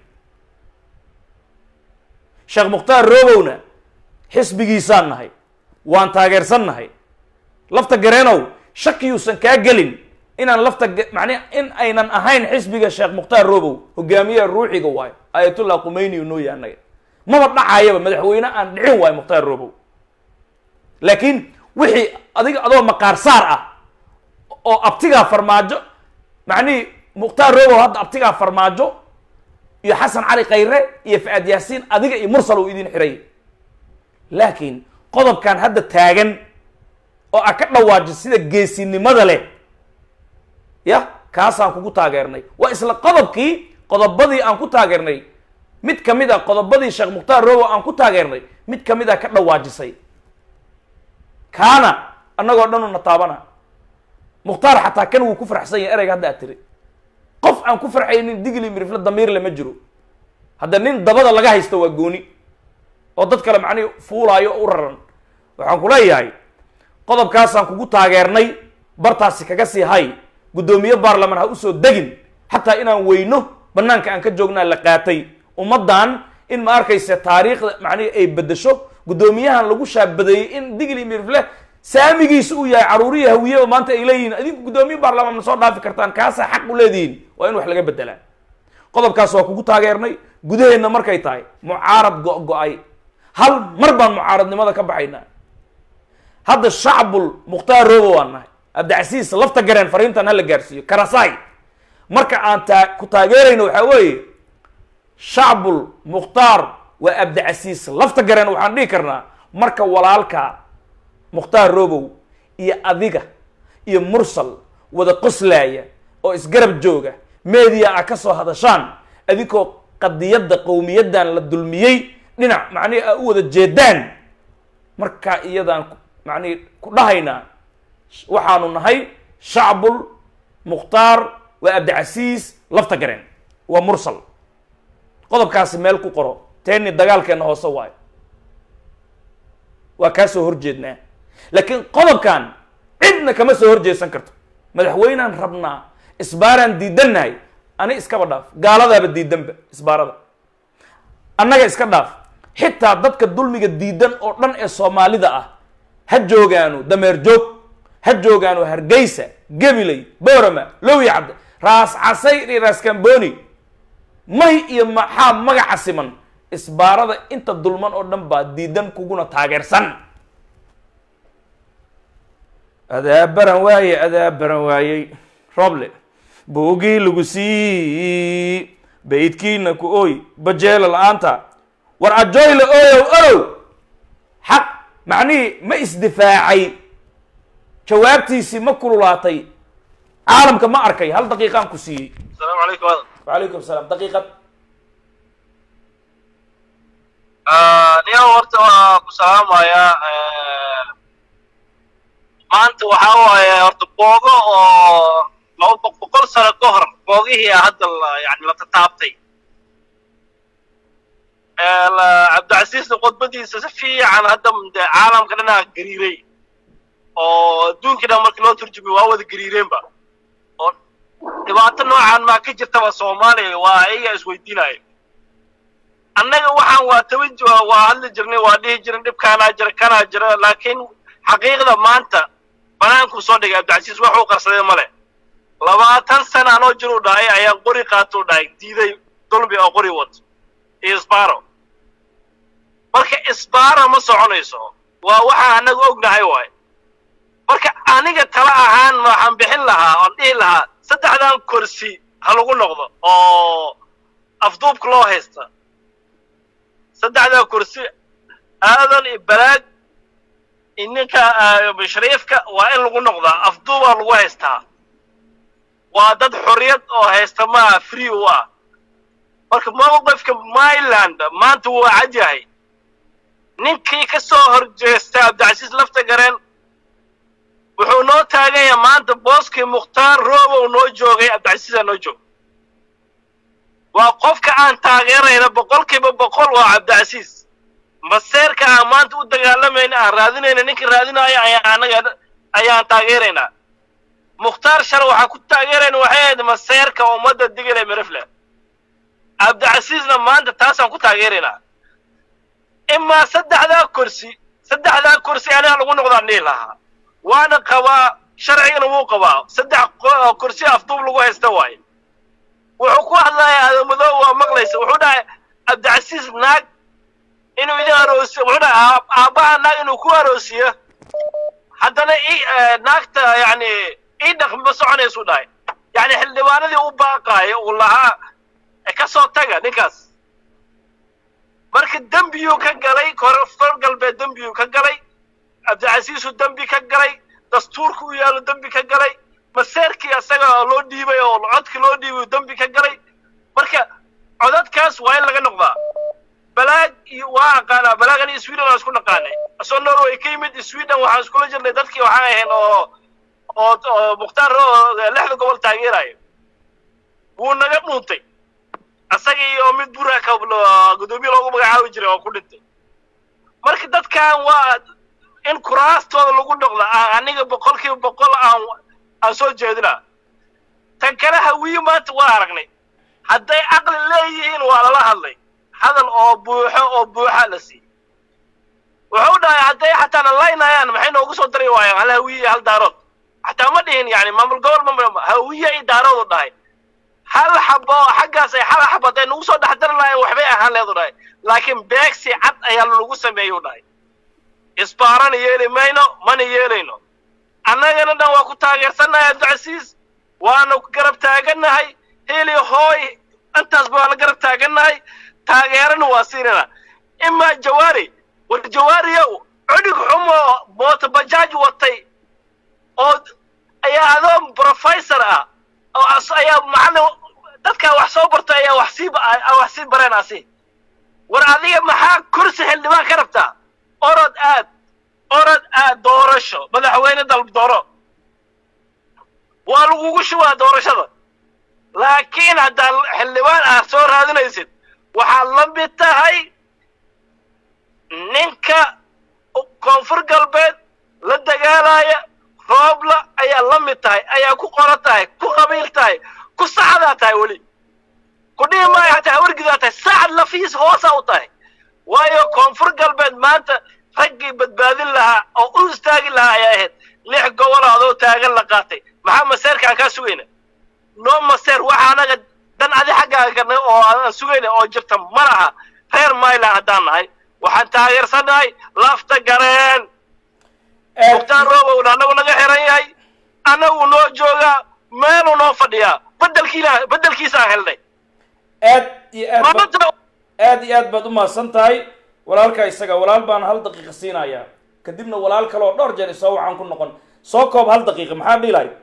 sheekh mukhtaar robowna xisbigiisaan nahay waan taageersan nahay lafta gareenow shakiyuusan kaa gelin inaan lafta macnii in aynan ahayn xisbiga sheekh mukhtaar robow hogaamiyaha ruuxiga waayo aayatullah qumeyni noo yahay annaga maba dhacayaba madaxweyne aan dhicin waayo mukhtaar robow laakiin wixii adiga adoo maqaar saar ah oo abtigaa farmaajo macnihii mukhtaar robow hadda abtigaa farmaajo iyo xasan cali khayre iyo fa-aad yaasiin adiga iyo mursal uu idin xiray laakiin qodobkan hadda taagan oo a ka dhawaaji sida geesinimada leh ya kaasaan kugu taageernay waa isla qodobkii qodobadii aan ku taageernay mid ka mid a qodobadii sheekh mukhtaar robow aan ku taageernay mid ka mid a ka dhawaajisay kaana annagoo dhan una taabana mukhtaar xataa kan wuu ku farxsan yahay ereyga hadda aad tiri qof aan ku farxaynin digli mirifle damiirle ma jiro hadda nin dabada laga haysto waa gooni oo dad kale macnihi fuulaayo o u raran waxaan ku leeyahay qodobkaasaan kugu taageernay bartaasi kaga sii hay guddoomiye baarlamaan ha usoo degin xataa inaan weyno banaanka aan ka joognaa la qaatay ummaddan in ma arkaysa taariikhda macnihi ay bedesho guddoomiyahan lagu shaabadeeyey in digli mirifle saamigiisa uu yahay caruuriya hawiyeba maanta ay leeyihiin adinku guddoomiye baarlamaan ma soo dhaafi kartaan kaasaa xaq u leedihiin waa in wax laga bedelaa qodobkaas waa kugu taageernay gudaheenna markay tahay mucaarad go-go-ay hal mar baan mucaaradnimada ka baxaynaa hadda shacbul mukhtaar robo waan nahay abdicasiis lafta gareen fariintan hala gaarsiiyo karasaay marka aan taa ku taageerayno waxaa weeye shacbul mukhtaar waa abdicasiis lafta gareen waxaan dhihi karnaa marka walaalka mukhtaar robow iyo adiga iyo mursal wada qoslaaya oo isgarab jooga media a ka soo hadashaan adinkoo qadiyadda qowmiyaddan la dulmiyey dhinac macnihi aa u wada jeedaan markaa iyadaan ku- macnihi ku dhahaynaa waxaanu nahay shacbul mukhtaar waa abdicasiis lafta gareen waa mursal qodobkaasi meel ku qoro teeni dagaalkeenna hoose waayo waa kaa soo horjeednaa laakiin qodobkan cidna kama soo horjeedsan karto madaxweynaan rabnaa isbaaraan diidannahay ani iskaba dhaaf gaaladaaba diidanba isbaarada annaga iska dhaaf xitaa dadka dulmiga diidan oo dhan ee soomaalida ah ha joogaanu dameer joog ha joogaanu hargeysa gabiley boorama lowi cabde raas casay iyo raas kamboni may iyo maxaa magaca siman isbaarada inta dulman oo dhan baa diidan kuguna taageersan adaabaran waaye adaabaran waayey roble buugii lagu sii baydkiina ku ooy bajeela la-aanta war ajoyle ooyow orow xaq macnihii ma isdifaacay jawaabtiisii ma kululaatay caalamka ma arkay hal daqiiqaan ku siiyey السلام عليكم هذا wacalaykum salaam daqiiqad niyo horta waa ku salaamaya maanta waxaa waaye horta boogo oo laba boq- boqol sano ka hor boogihii hadda la- yani la tataabtay Ee, la- cabdicasiisna khudbadiisa si fiican hadda de caalamka dhanaa gariiray oo adduunkii dhan markii loo turjumay waa wada gariireenba oo dhibaato noocan maa ka jirtaba soomaaliya waa ayaga isweydiinaya annaga waxaan waa taban ji- waa hadli jirnay waa dhihi jirin dhibkaanaa jira kanaa jira laakiin xaqiiqda maanta banaankuu soo dhigay cabdicasiis wax uu qarsaday male labaatan sana anoo jiruu dhahay ayaa qori qaatuu dhahay diiday dulmi oo qori wato iyo isbaaro marka isbaaro ma soconayso waa waxaan annaga ognahay waay marka aniga tala ahaan waxaan bixin lahaa oon dhihi lahaa saddexdan kursi ha lagu noqdo oo afduubka loo haysta saddexdaa kursi aadan iyo balaag iyo ninka ah, shariifka waa in lagu noqdaa afduubaa lagu haystaa waa dad xorriyad oo haysta maaha free u ah marka mowqifka myland maanta wuu cad yahay ninkii ka soo horjeesta cabdicasiis lafta gareen wuxuu noo taagan yahay maanta booskii mukhtaar roobow noo joogay cabdicasiisaa noo joog waa qofka aan taageerayna boqolkiiba boqol waa cabdicasiis maseerka aan maanta u dagaalamayna aan raadinayna ninkii raadinaayo ayaa anaga ayaan taageeraynaa mukhtaar shar waxaan ku taageerayna waxay ahayd maseerka ummadda digile mirifle cabdicasiisna maanta taasaan ku taageeraynaa imaa saddexdaa kursi saddexdaa kursi aniga lagu noqdaan dhihi lahaa waana qabaa sharcigana wuu qabaa saddex qo- kursi afduub lagu haysta waaye wuxuu ku hadlaya adamadoo waa maqlaysa wuxuu dhahay cabdicasiis naag inuu idin aroosiyo wuxuu dhahay aab- aabbaha naag inuu ku aroosiyo haddana i naagta yani ii dhaq ma soconaysuu dhahay yani xildhibaanadii u baaqaayo uu lahaa "E, ka soo taga ninkaas marka dembiyuu ka galay korfar galbeed dembiyuu ka galay cabdicasiisuu dembi ka galay dastuurku u yaalo dembi ka galay maseerkii asaga loo dhiibay oo codkii loo dhiibay dembi ka galay marka codadkaas waa in laga noqdaa balaag iyo waa aqaanaa balaagan iyo sweden waan isku naqaanay asoo norway ka yimid sweden waxaan iskula jirnay dadkii waxaan ahayn oo oo oo mukhtaar oo lixda gobol taageerayo wuu naga dhuuntay asaga iyo mid buraka gudoomiye loogu magacaabi jiray oo ku dhintay marka dadkan waa in kuraastooda lagu noqda aan aniga boqolkiiba boqol aan aan soo jeedina tan kale hawiye maanta waa aragnay hadday caqli leeyihiin waa lala hadlay hadal oo buuxo oo buuxa la siiyey wuxuu dhahay hadday xataa na laynayaan maxay noogu soo dari waayaan hal hawiye iyo hal daarood xataa ma dhihin yani maamul gobol ma hawiye iyo daarood u dhahay hal xabo oo xaggaas ay hal xabo hadday nagu soo dhex dari lahayen waxbay ahaan leedu dhahay laakiin beegsi cad ayaa lagu sameeyey u dhahay isbaarana yeeli mayno mana yeelayno annagana dhan waa ku taageersannahay abdicasiis waana ku garab taagannahay heli hooy intaasba waa la garab taagannahay taageerana waa siinana imaa jawaari war jawaariyow cudhig xumo mooto bajaaj watay oo ayaa adoo professor ah oo as ayaa macallin dadkaa wax soo barta ayaa wax sii wax sii bareenaasi war adiga maxaa kursi xildhibaan ka rabtaa orod aad orod aad doorasho madaxweyne dalb dooro waa lagugu shubaa doorashada laakiin haddaad xildhibaan aad soo raadinaysid waxaad la mid tahay ninka koonfur galbeed la dagaalaya roobla ayaa la mid tahay ayaa ku qoran tahay ku qabiil tahay ku saxdaa tahay weli ku dhihi maayo hataa wargidaa tahay saxad lafiis hoosaa u tahay waayo koonfur galbeed maanta raggii badbaadin lahaa oo u istaagi lahaa ayaa ahayd lix gobol adoo taagan la qaatay maxaa maseerkaan kaa sugayna noo maseer waxa anaga dan adi xaggaaga oo aan sugayna oo jirta ma laha reer mayland haddaan nahay waxaan taageersannahay lafta gareen mukhtaar roobowna annagu naga xiran yahay annagu noo joogaa meeluu noo fadhiyaa bedelkiila bedelkiisaan helnay aad iyo aad ba maanta aad iyo aad baad umahadsan tahay walaalka isaga walaal baan hal daqiiqa siinayaa kadibna walaal kale oo dhowr jeer isoo waxaan ku noqon soo koob hal daqiiqa maxaa dhihi lahayd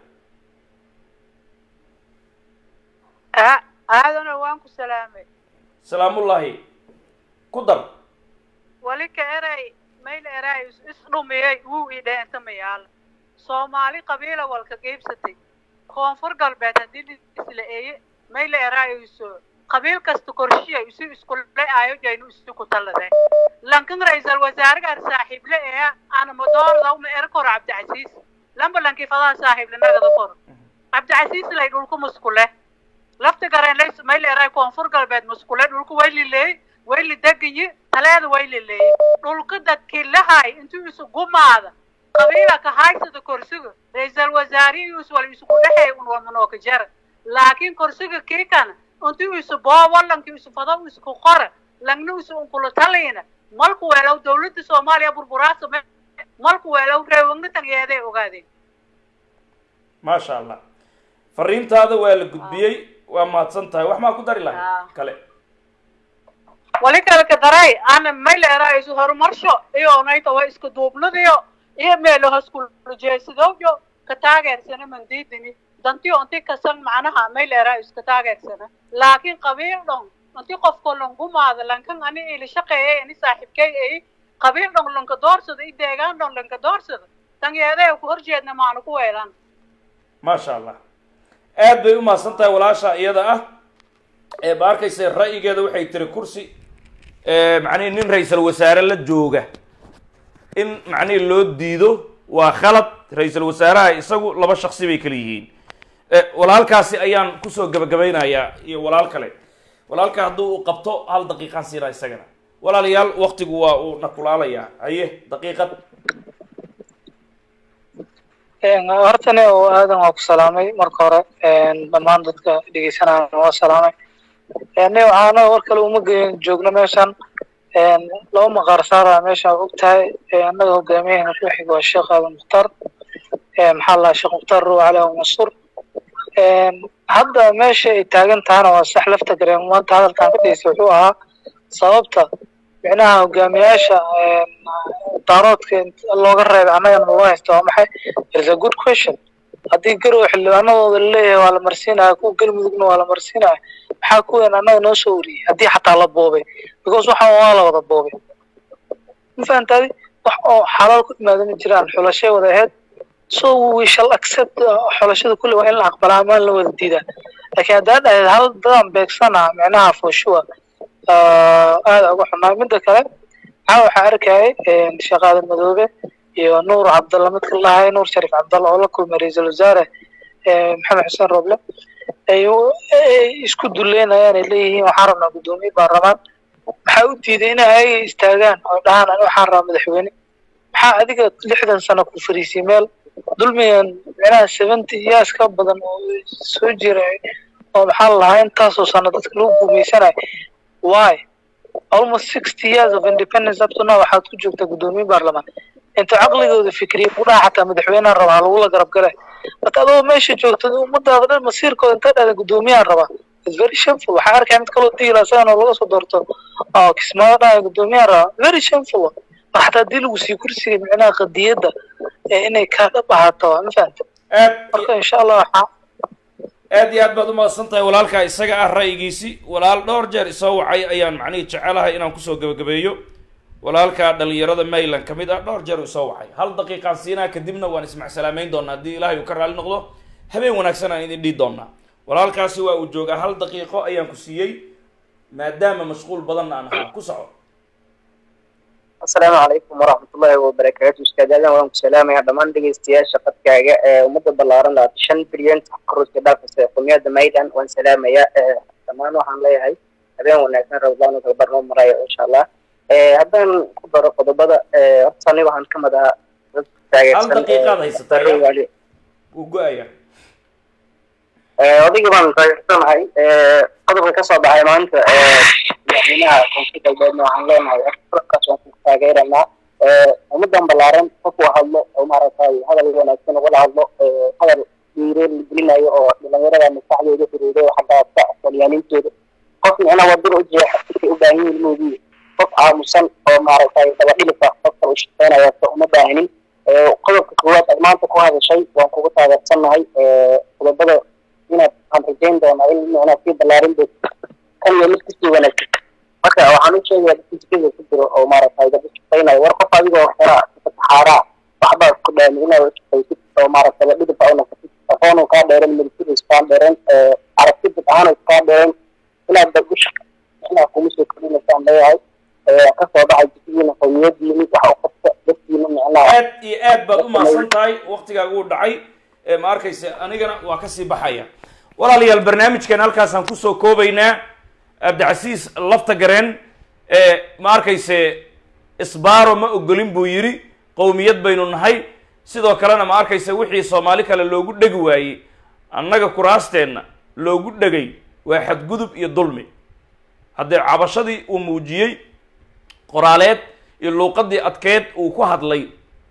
aadana waan ku salaamay salaamullaahi ku dar wali ka eray mayl eray isdhumiyey wuu ii dheentamayaal soomaali qabiila walka geybsatay koonfur galbeed haddii isla eeye mayl erayso qabiil kasta korshiya isu iskule ayo jaynu isu ku talade lankan ra-iisal wasaaragaan saaxiible ee ana madoorda uma er koro cabdicasiis lamba lankii fadaa saaxiible nagada koro cabdicasiis lay dhulku muskule lafta gareen lays mayl eray koonfur galbeed muskule dhulku way lileey way lidegayi taleeda way lileeyey dhulka dadkii lahay intuu isu gumaada qabiila ka haysada korsiga ra-iisal wasaarihii wal isugu dhexeey un walmanooka jara laakiin korsiga kii kana intuu isu boobo lankii isu fado isku qora langna isu unkula talayna malku weelow dawladda soomaaliya burburaasa malku weelow reewagna tangeeday ogaadeen maasha allah fariintaada waa la gudbiyey waa mahadsan tahay wax maa ku dari lahay Ah. kale wali kale ka daray ana mayl erayso horumarsho iyo nayta waa iska duubnadiyo iyo meelo haskuljeesadowyo ka taageersana mandiidini dantiyo inti kasan macnaha mayl erayso ka taageersana laakiin qabiil dhon inti qofko langumaada lankan ani ili shaqeeyay ani saaxiibkay ay qabiil dhon lanka doorsada i deegaan dhon lanka doorsada tangeeday ku horjeedna maanu ku weelan maasha allah aad bay u mahadsan tahay walaasha iyada ah ee ba arkaysa ra'yigeeda waxay tiri kursi macnihi nin ra-iisal wasaare la jooga in macnihi loo diido waa khalad ra-iisal wasaaraha isagu laba shaksi bay kala yihiin Eh, walaalkaasi ayaan kusoo gabagabaynayaa iyo walaal kale walaalka hadduu uu qabto hal daqiiqaan siinaa isagana walaalayaal waktigu waa uu nakulaalayaa haye daqiiqad hortani oo aadan waa ku salaamay marka hore dhammaan dadka dhegeysanaya waa salaamay ni waxaana war kale uma geyn joogno meeshan laba maqaar saara meesha og tahay annaga hogaamiyahena ku xiga waa sheekh aadan mukhtaar maxaa la sheekh mukhtaar ruux cali abu mansuur hadda meesha ay taagan tahana waa sax lafta gareen maanta hadalkan ka dhigeysa wuxuu ahaa sababta micnaha hogaamiyaasha daaroodka looga reebay annagana loo haysta waa maxay is a good question haddii garow xildhibaanadooda laleeyahay waa la marsiinaya kuwa galmudugna waa la marsiinaya maxaa kuween annaga noo soo wariyey haddii xataa la boobay because waxaan waa la wada boobay ma fahantaadi wax oo xalaal ku imaada ma jiraan xulashay wada ahayd so we shall accept uh, xulashada kulli waa in la aqbalaa ama in la wada diidaa laakiin haddaa dhahayd hal dadaan beegsana micnaha for sure uh, aada uga xumaa midda kale maxaa waxaa arkayay sheekh aadan madoobe iyo nuur cabdalla midka lahay nuur sharif cabdalla oo la kulmay ra-iisul wasaare eh, maxamed xuseen roble ay u- ay isku duleynayaan ay leeyihiin waxaan rabnaa guddoomiye baarlamaan maxaa u diiday inay ayaga istaagaan oo dhahaan ani waxaan rabaa madaxweyne maxaa adiga lixdan sano ku fariisay meel dulmigan micnaha seventy years ka badan oo soo jiray oo maxaa la lahaa intaasoo sano dadka lagu guumeysanayo why almost sixty years of independence up to now waxaad ku joogtaa guddoomiye baarlamaan inta caqligooda fikriya kudhaha xataa madaxweynaha rabaa lagula garab gale marka adoo meesha joogta ummadaada dhan masiirkooda inta dhada guddoomiyahan rabaa its very shameful waxaa arkaya mid kaloo diila isagana laga soo doorto oo kismaayo dhahaya guddoomiyahan rabaa very shameful mar xataa haddii lagu sii kursiga micnaha qadiyadda ee inay kaa dhab ahaato waa ma fahanta aad marka insha allah waxaa aad iyo aad baad umahadsan tahay walaalkaa isaga ah ra'yigiisi walaal dhowr jeer isoo wacay ayaan macnihii jecelahay inaan kusoo gebagabeeyo walaalkaa dhalinyarada mayland ka mid ah dhowr jeer isoo wacay hal daqiiqaan siinaa kadibna waan ismacsalaamayn doonaa haddii ilaahay uu ka raali noqdo habeen wanaagsan aan idin dhihi doonaa walaalkaasi waa uu joogaa hal daqiiqo ayaan ku siiyey maadaama mashquul badanna aan ahaa ku soco asalaamu calaykum waraxmatullaahi wabarakaatu ustaadadan waan ku salaamayaa dhammaan dhegeystayaasha qadkaaga ee ummadda ballaaran labaatan shan bilyan karuska dhaafaysa qomiyada maydan waan salaamayaa dhammaan waxaan leeyahay habeen wanaagsan rabadaan oo tababar noo maraya insha allah haddaan ku daro qodobada horta ani waxaan ka mid ahaa dadka hal daqiiqaad haysataa taageersan wuu go-aya odaygii baan taageersanahay qodobka kasoo baxay maanta madaxweynaha koonfur galbeedna waxaan leenahay afkaas waan ku taageeranaa ummadan ballaaran qofku hadlo oo maaragtay hadal wanaagsan ugala hadlo hadal dhiireen la gelinayo oo dhalinyarada maskaxdooda xiriiray xaggaasa aqoonyaaniintooda qof micna wadada u jeexa siday u baahan yihiin moodii qof aamusan oo maaragtay daba dhilifa qofka u shaqeynaya ta uma baahinin qodobka koowaad aad maanta ku hadashay waan kugu taageersannahay qodobada inaad aan rajayn doonaa in micnaa sii ballaarin doonto kan iyo mid kasii wanaagsan marka waxaan u sheegayaa dadka jikada ku jiro oo maaragtay dad shaqeynayo war qof adigoo xera saxaaraa waxbaad ku dhaami inaad shaqaysid oo maaragtay la dhidib u noqotid aqoonu kaa dheeren milkiis kaa dheeren aragti dad ahaan kaa dheeren inaad dad u shaqeynaad kuma soo kordhinaysaan leeyahay kasoo baxay jikadiina qowmiyadiini wax u qabta dadkiina micnaha aad iyo aad baad umahadsan tahay waktigaaga uu dhacay ee ma arkaysa anigana waa kasii baxaya walaalayaal barnaamijkan halkaasaan kusoo koobaynaa abdicasiis lafta gareen ee ma arkayse isbaaro ma ogolin buu yidhi qowmiyad baynu nahay sidoo kalena ma arkayse wixii soomaali kale loogu dhegi waayey annaga kuraasteenna loogu dhegay waa xadgudub iyo dulmi haddee cabashadii uu muujiyey qoraaleed iyo luuqadii adkeed uu ku hadlay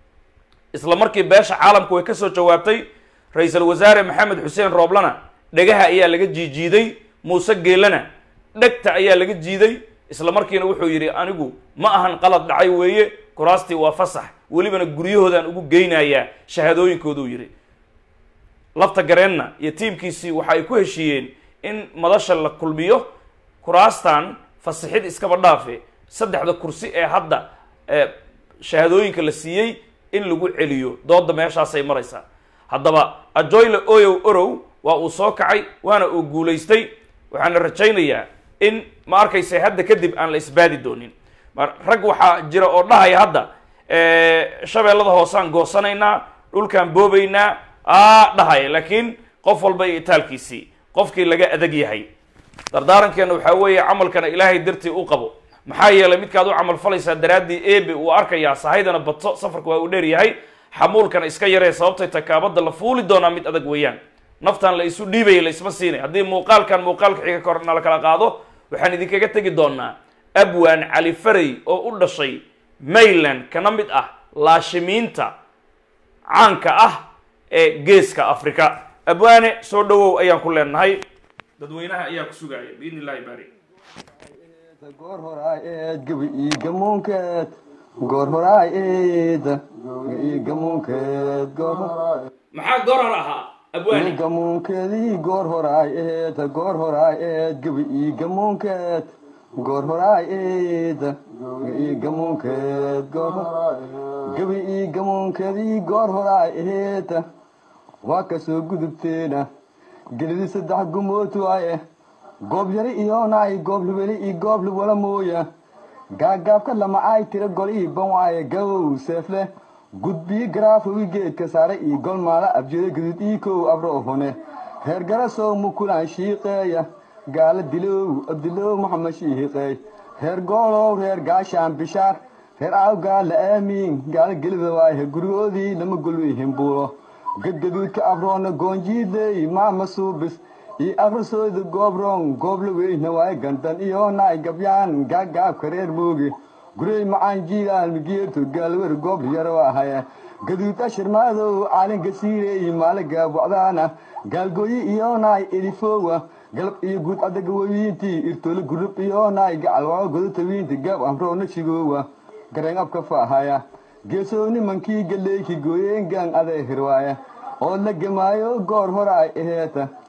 isla markii beesha caalamku way kasoo jawaabtay ra-iisul wasaare maxamed xuseen rooblana dhegaha ayaa laga jiijiiday muuse geelana dhegta ayaa laga jiiday isla markiina wuxuu yidhi anigu ma ahan qalad dhacay weeye kuraastii waa fasax welibana guryahoodaan ugu geynayaa shahaadooyinkooduu yidhi lafta gareenna iyo tiimkiisii waxa ay ku heshiiyeen in madasha la kulmiyo kuraastan fasixid iskaba dhaafe saddexda kursi ee hadda shahaadooyinka la siiyey in lagu celiyo dooda meeshaasay maraysaa haddaba ajoyle oyow orow waa uu soo kacay waana uu guulaystay waxaana rajaynayaa in ma arkaysa hadda kadib aan la isbaadi doonin rag waxaa jira oo dhahaya hadda shabeellada hoosaan goosanaynaa dhulkaan boobaynaa a dhahaya laakiin qof walba iyo itaalkiisii qofkii laga adag yahay dardaarankeena waxaa weeye camalkana ilaahay dartii u qabo maxaa yeelay midkaad u camal falaysaa daraaddii ebe uu arkayaa sahaydana badso safarka waa uu dheer yahay xamuulkana iska yaree sababtay takaabada la fuuli doonaa mid adag weeyaan naftan la isu dhiibaya la isma siinay haddii muuqaalkan muuqaalka xiga kor nala kala qaado waxaan idinkaga tegi doonaa abwaan cali farey oo u dhashay mayland kana mid ah laashimiinta caanka ah ee geeska africa abwaane soo dhawow ayaan ku leenahay dadweynaha ayaa ku sugaaya biidn illahi baari goor horaay eed gabi ii gamuunkeed goor horaay eed ii gamuunkeed goor maxaa gorar ahaa abwaane gamuunkeedii goor horaay eed goor horaay eed gabi ii gamuunkeed goor horaay eed ii gamuunkeed goor gabi ii gamuunkeedii goor horaay eed waa ka soo gudubteena gelidi saddex gumood waaye goob yari iyoonay goob lubeli iyo goob lubala mooya gaagaabka lama ay tira gol ii ban waaye gabow seefle gudbii garaafowi geedka saare iyo gol maala abjida gudud ii kow abro hune reer garasow mukulaan shiiqeeya gaala dilow abdilow maxamed shiiqeey reer goolow reer gaashaan bishaar reer aawgaala aamiin gaala gelida waaye gurigoodii lama golwi himbuulo gadgaduudka abroona goonjiidley maama suubis iyo akhrisooda goobroon goobla weyna waaye gandan iyo naay gabyaan gaagaabka reer mooge gurey macaan jiilaal migeerto gaalwer goob yaro ahaye gaduud ashirmaadow caalinka siireey maale gaabwacdaana gaalgooyi iyo naay elifoowa galab iyo guud adagawawiintii irtole gurub iyo naay gacalwao godatawiinti gaab amroona shigoowa gareen abka faahaya geesoo nimankii galleeyki gooyeen gaan aday hirwaaya oo la gemaayo goor hora ay aheeta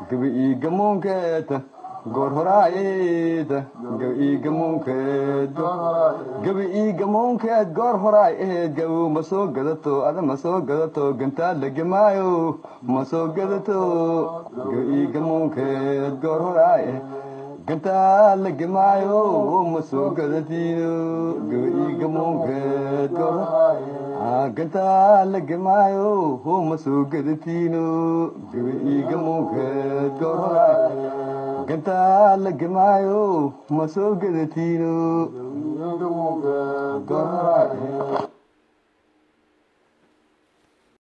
gabi ii gamoonkeed goor horaayeed gabi ii gamoonkeed gabi ii gamoonkeed goor horaay eed gabow ma soo gadato ada ma soo gadato gantaad la gemaayo ma soo gadato gabi ii gamoonkeed goor horaay gantaad la gemaayo ma soo gadatiino gabi ii gamoonkeed goor gantaad la gemaayo ma soo gadatiino gabi ii gamoonkeed goor horaay gantaad la gemaayo ma soo gadatiino goor horaay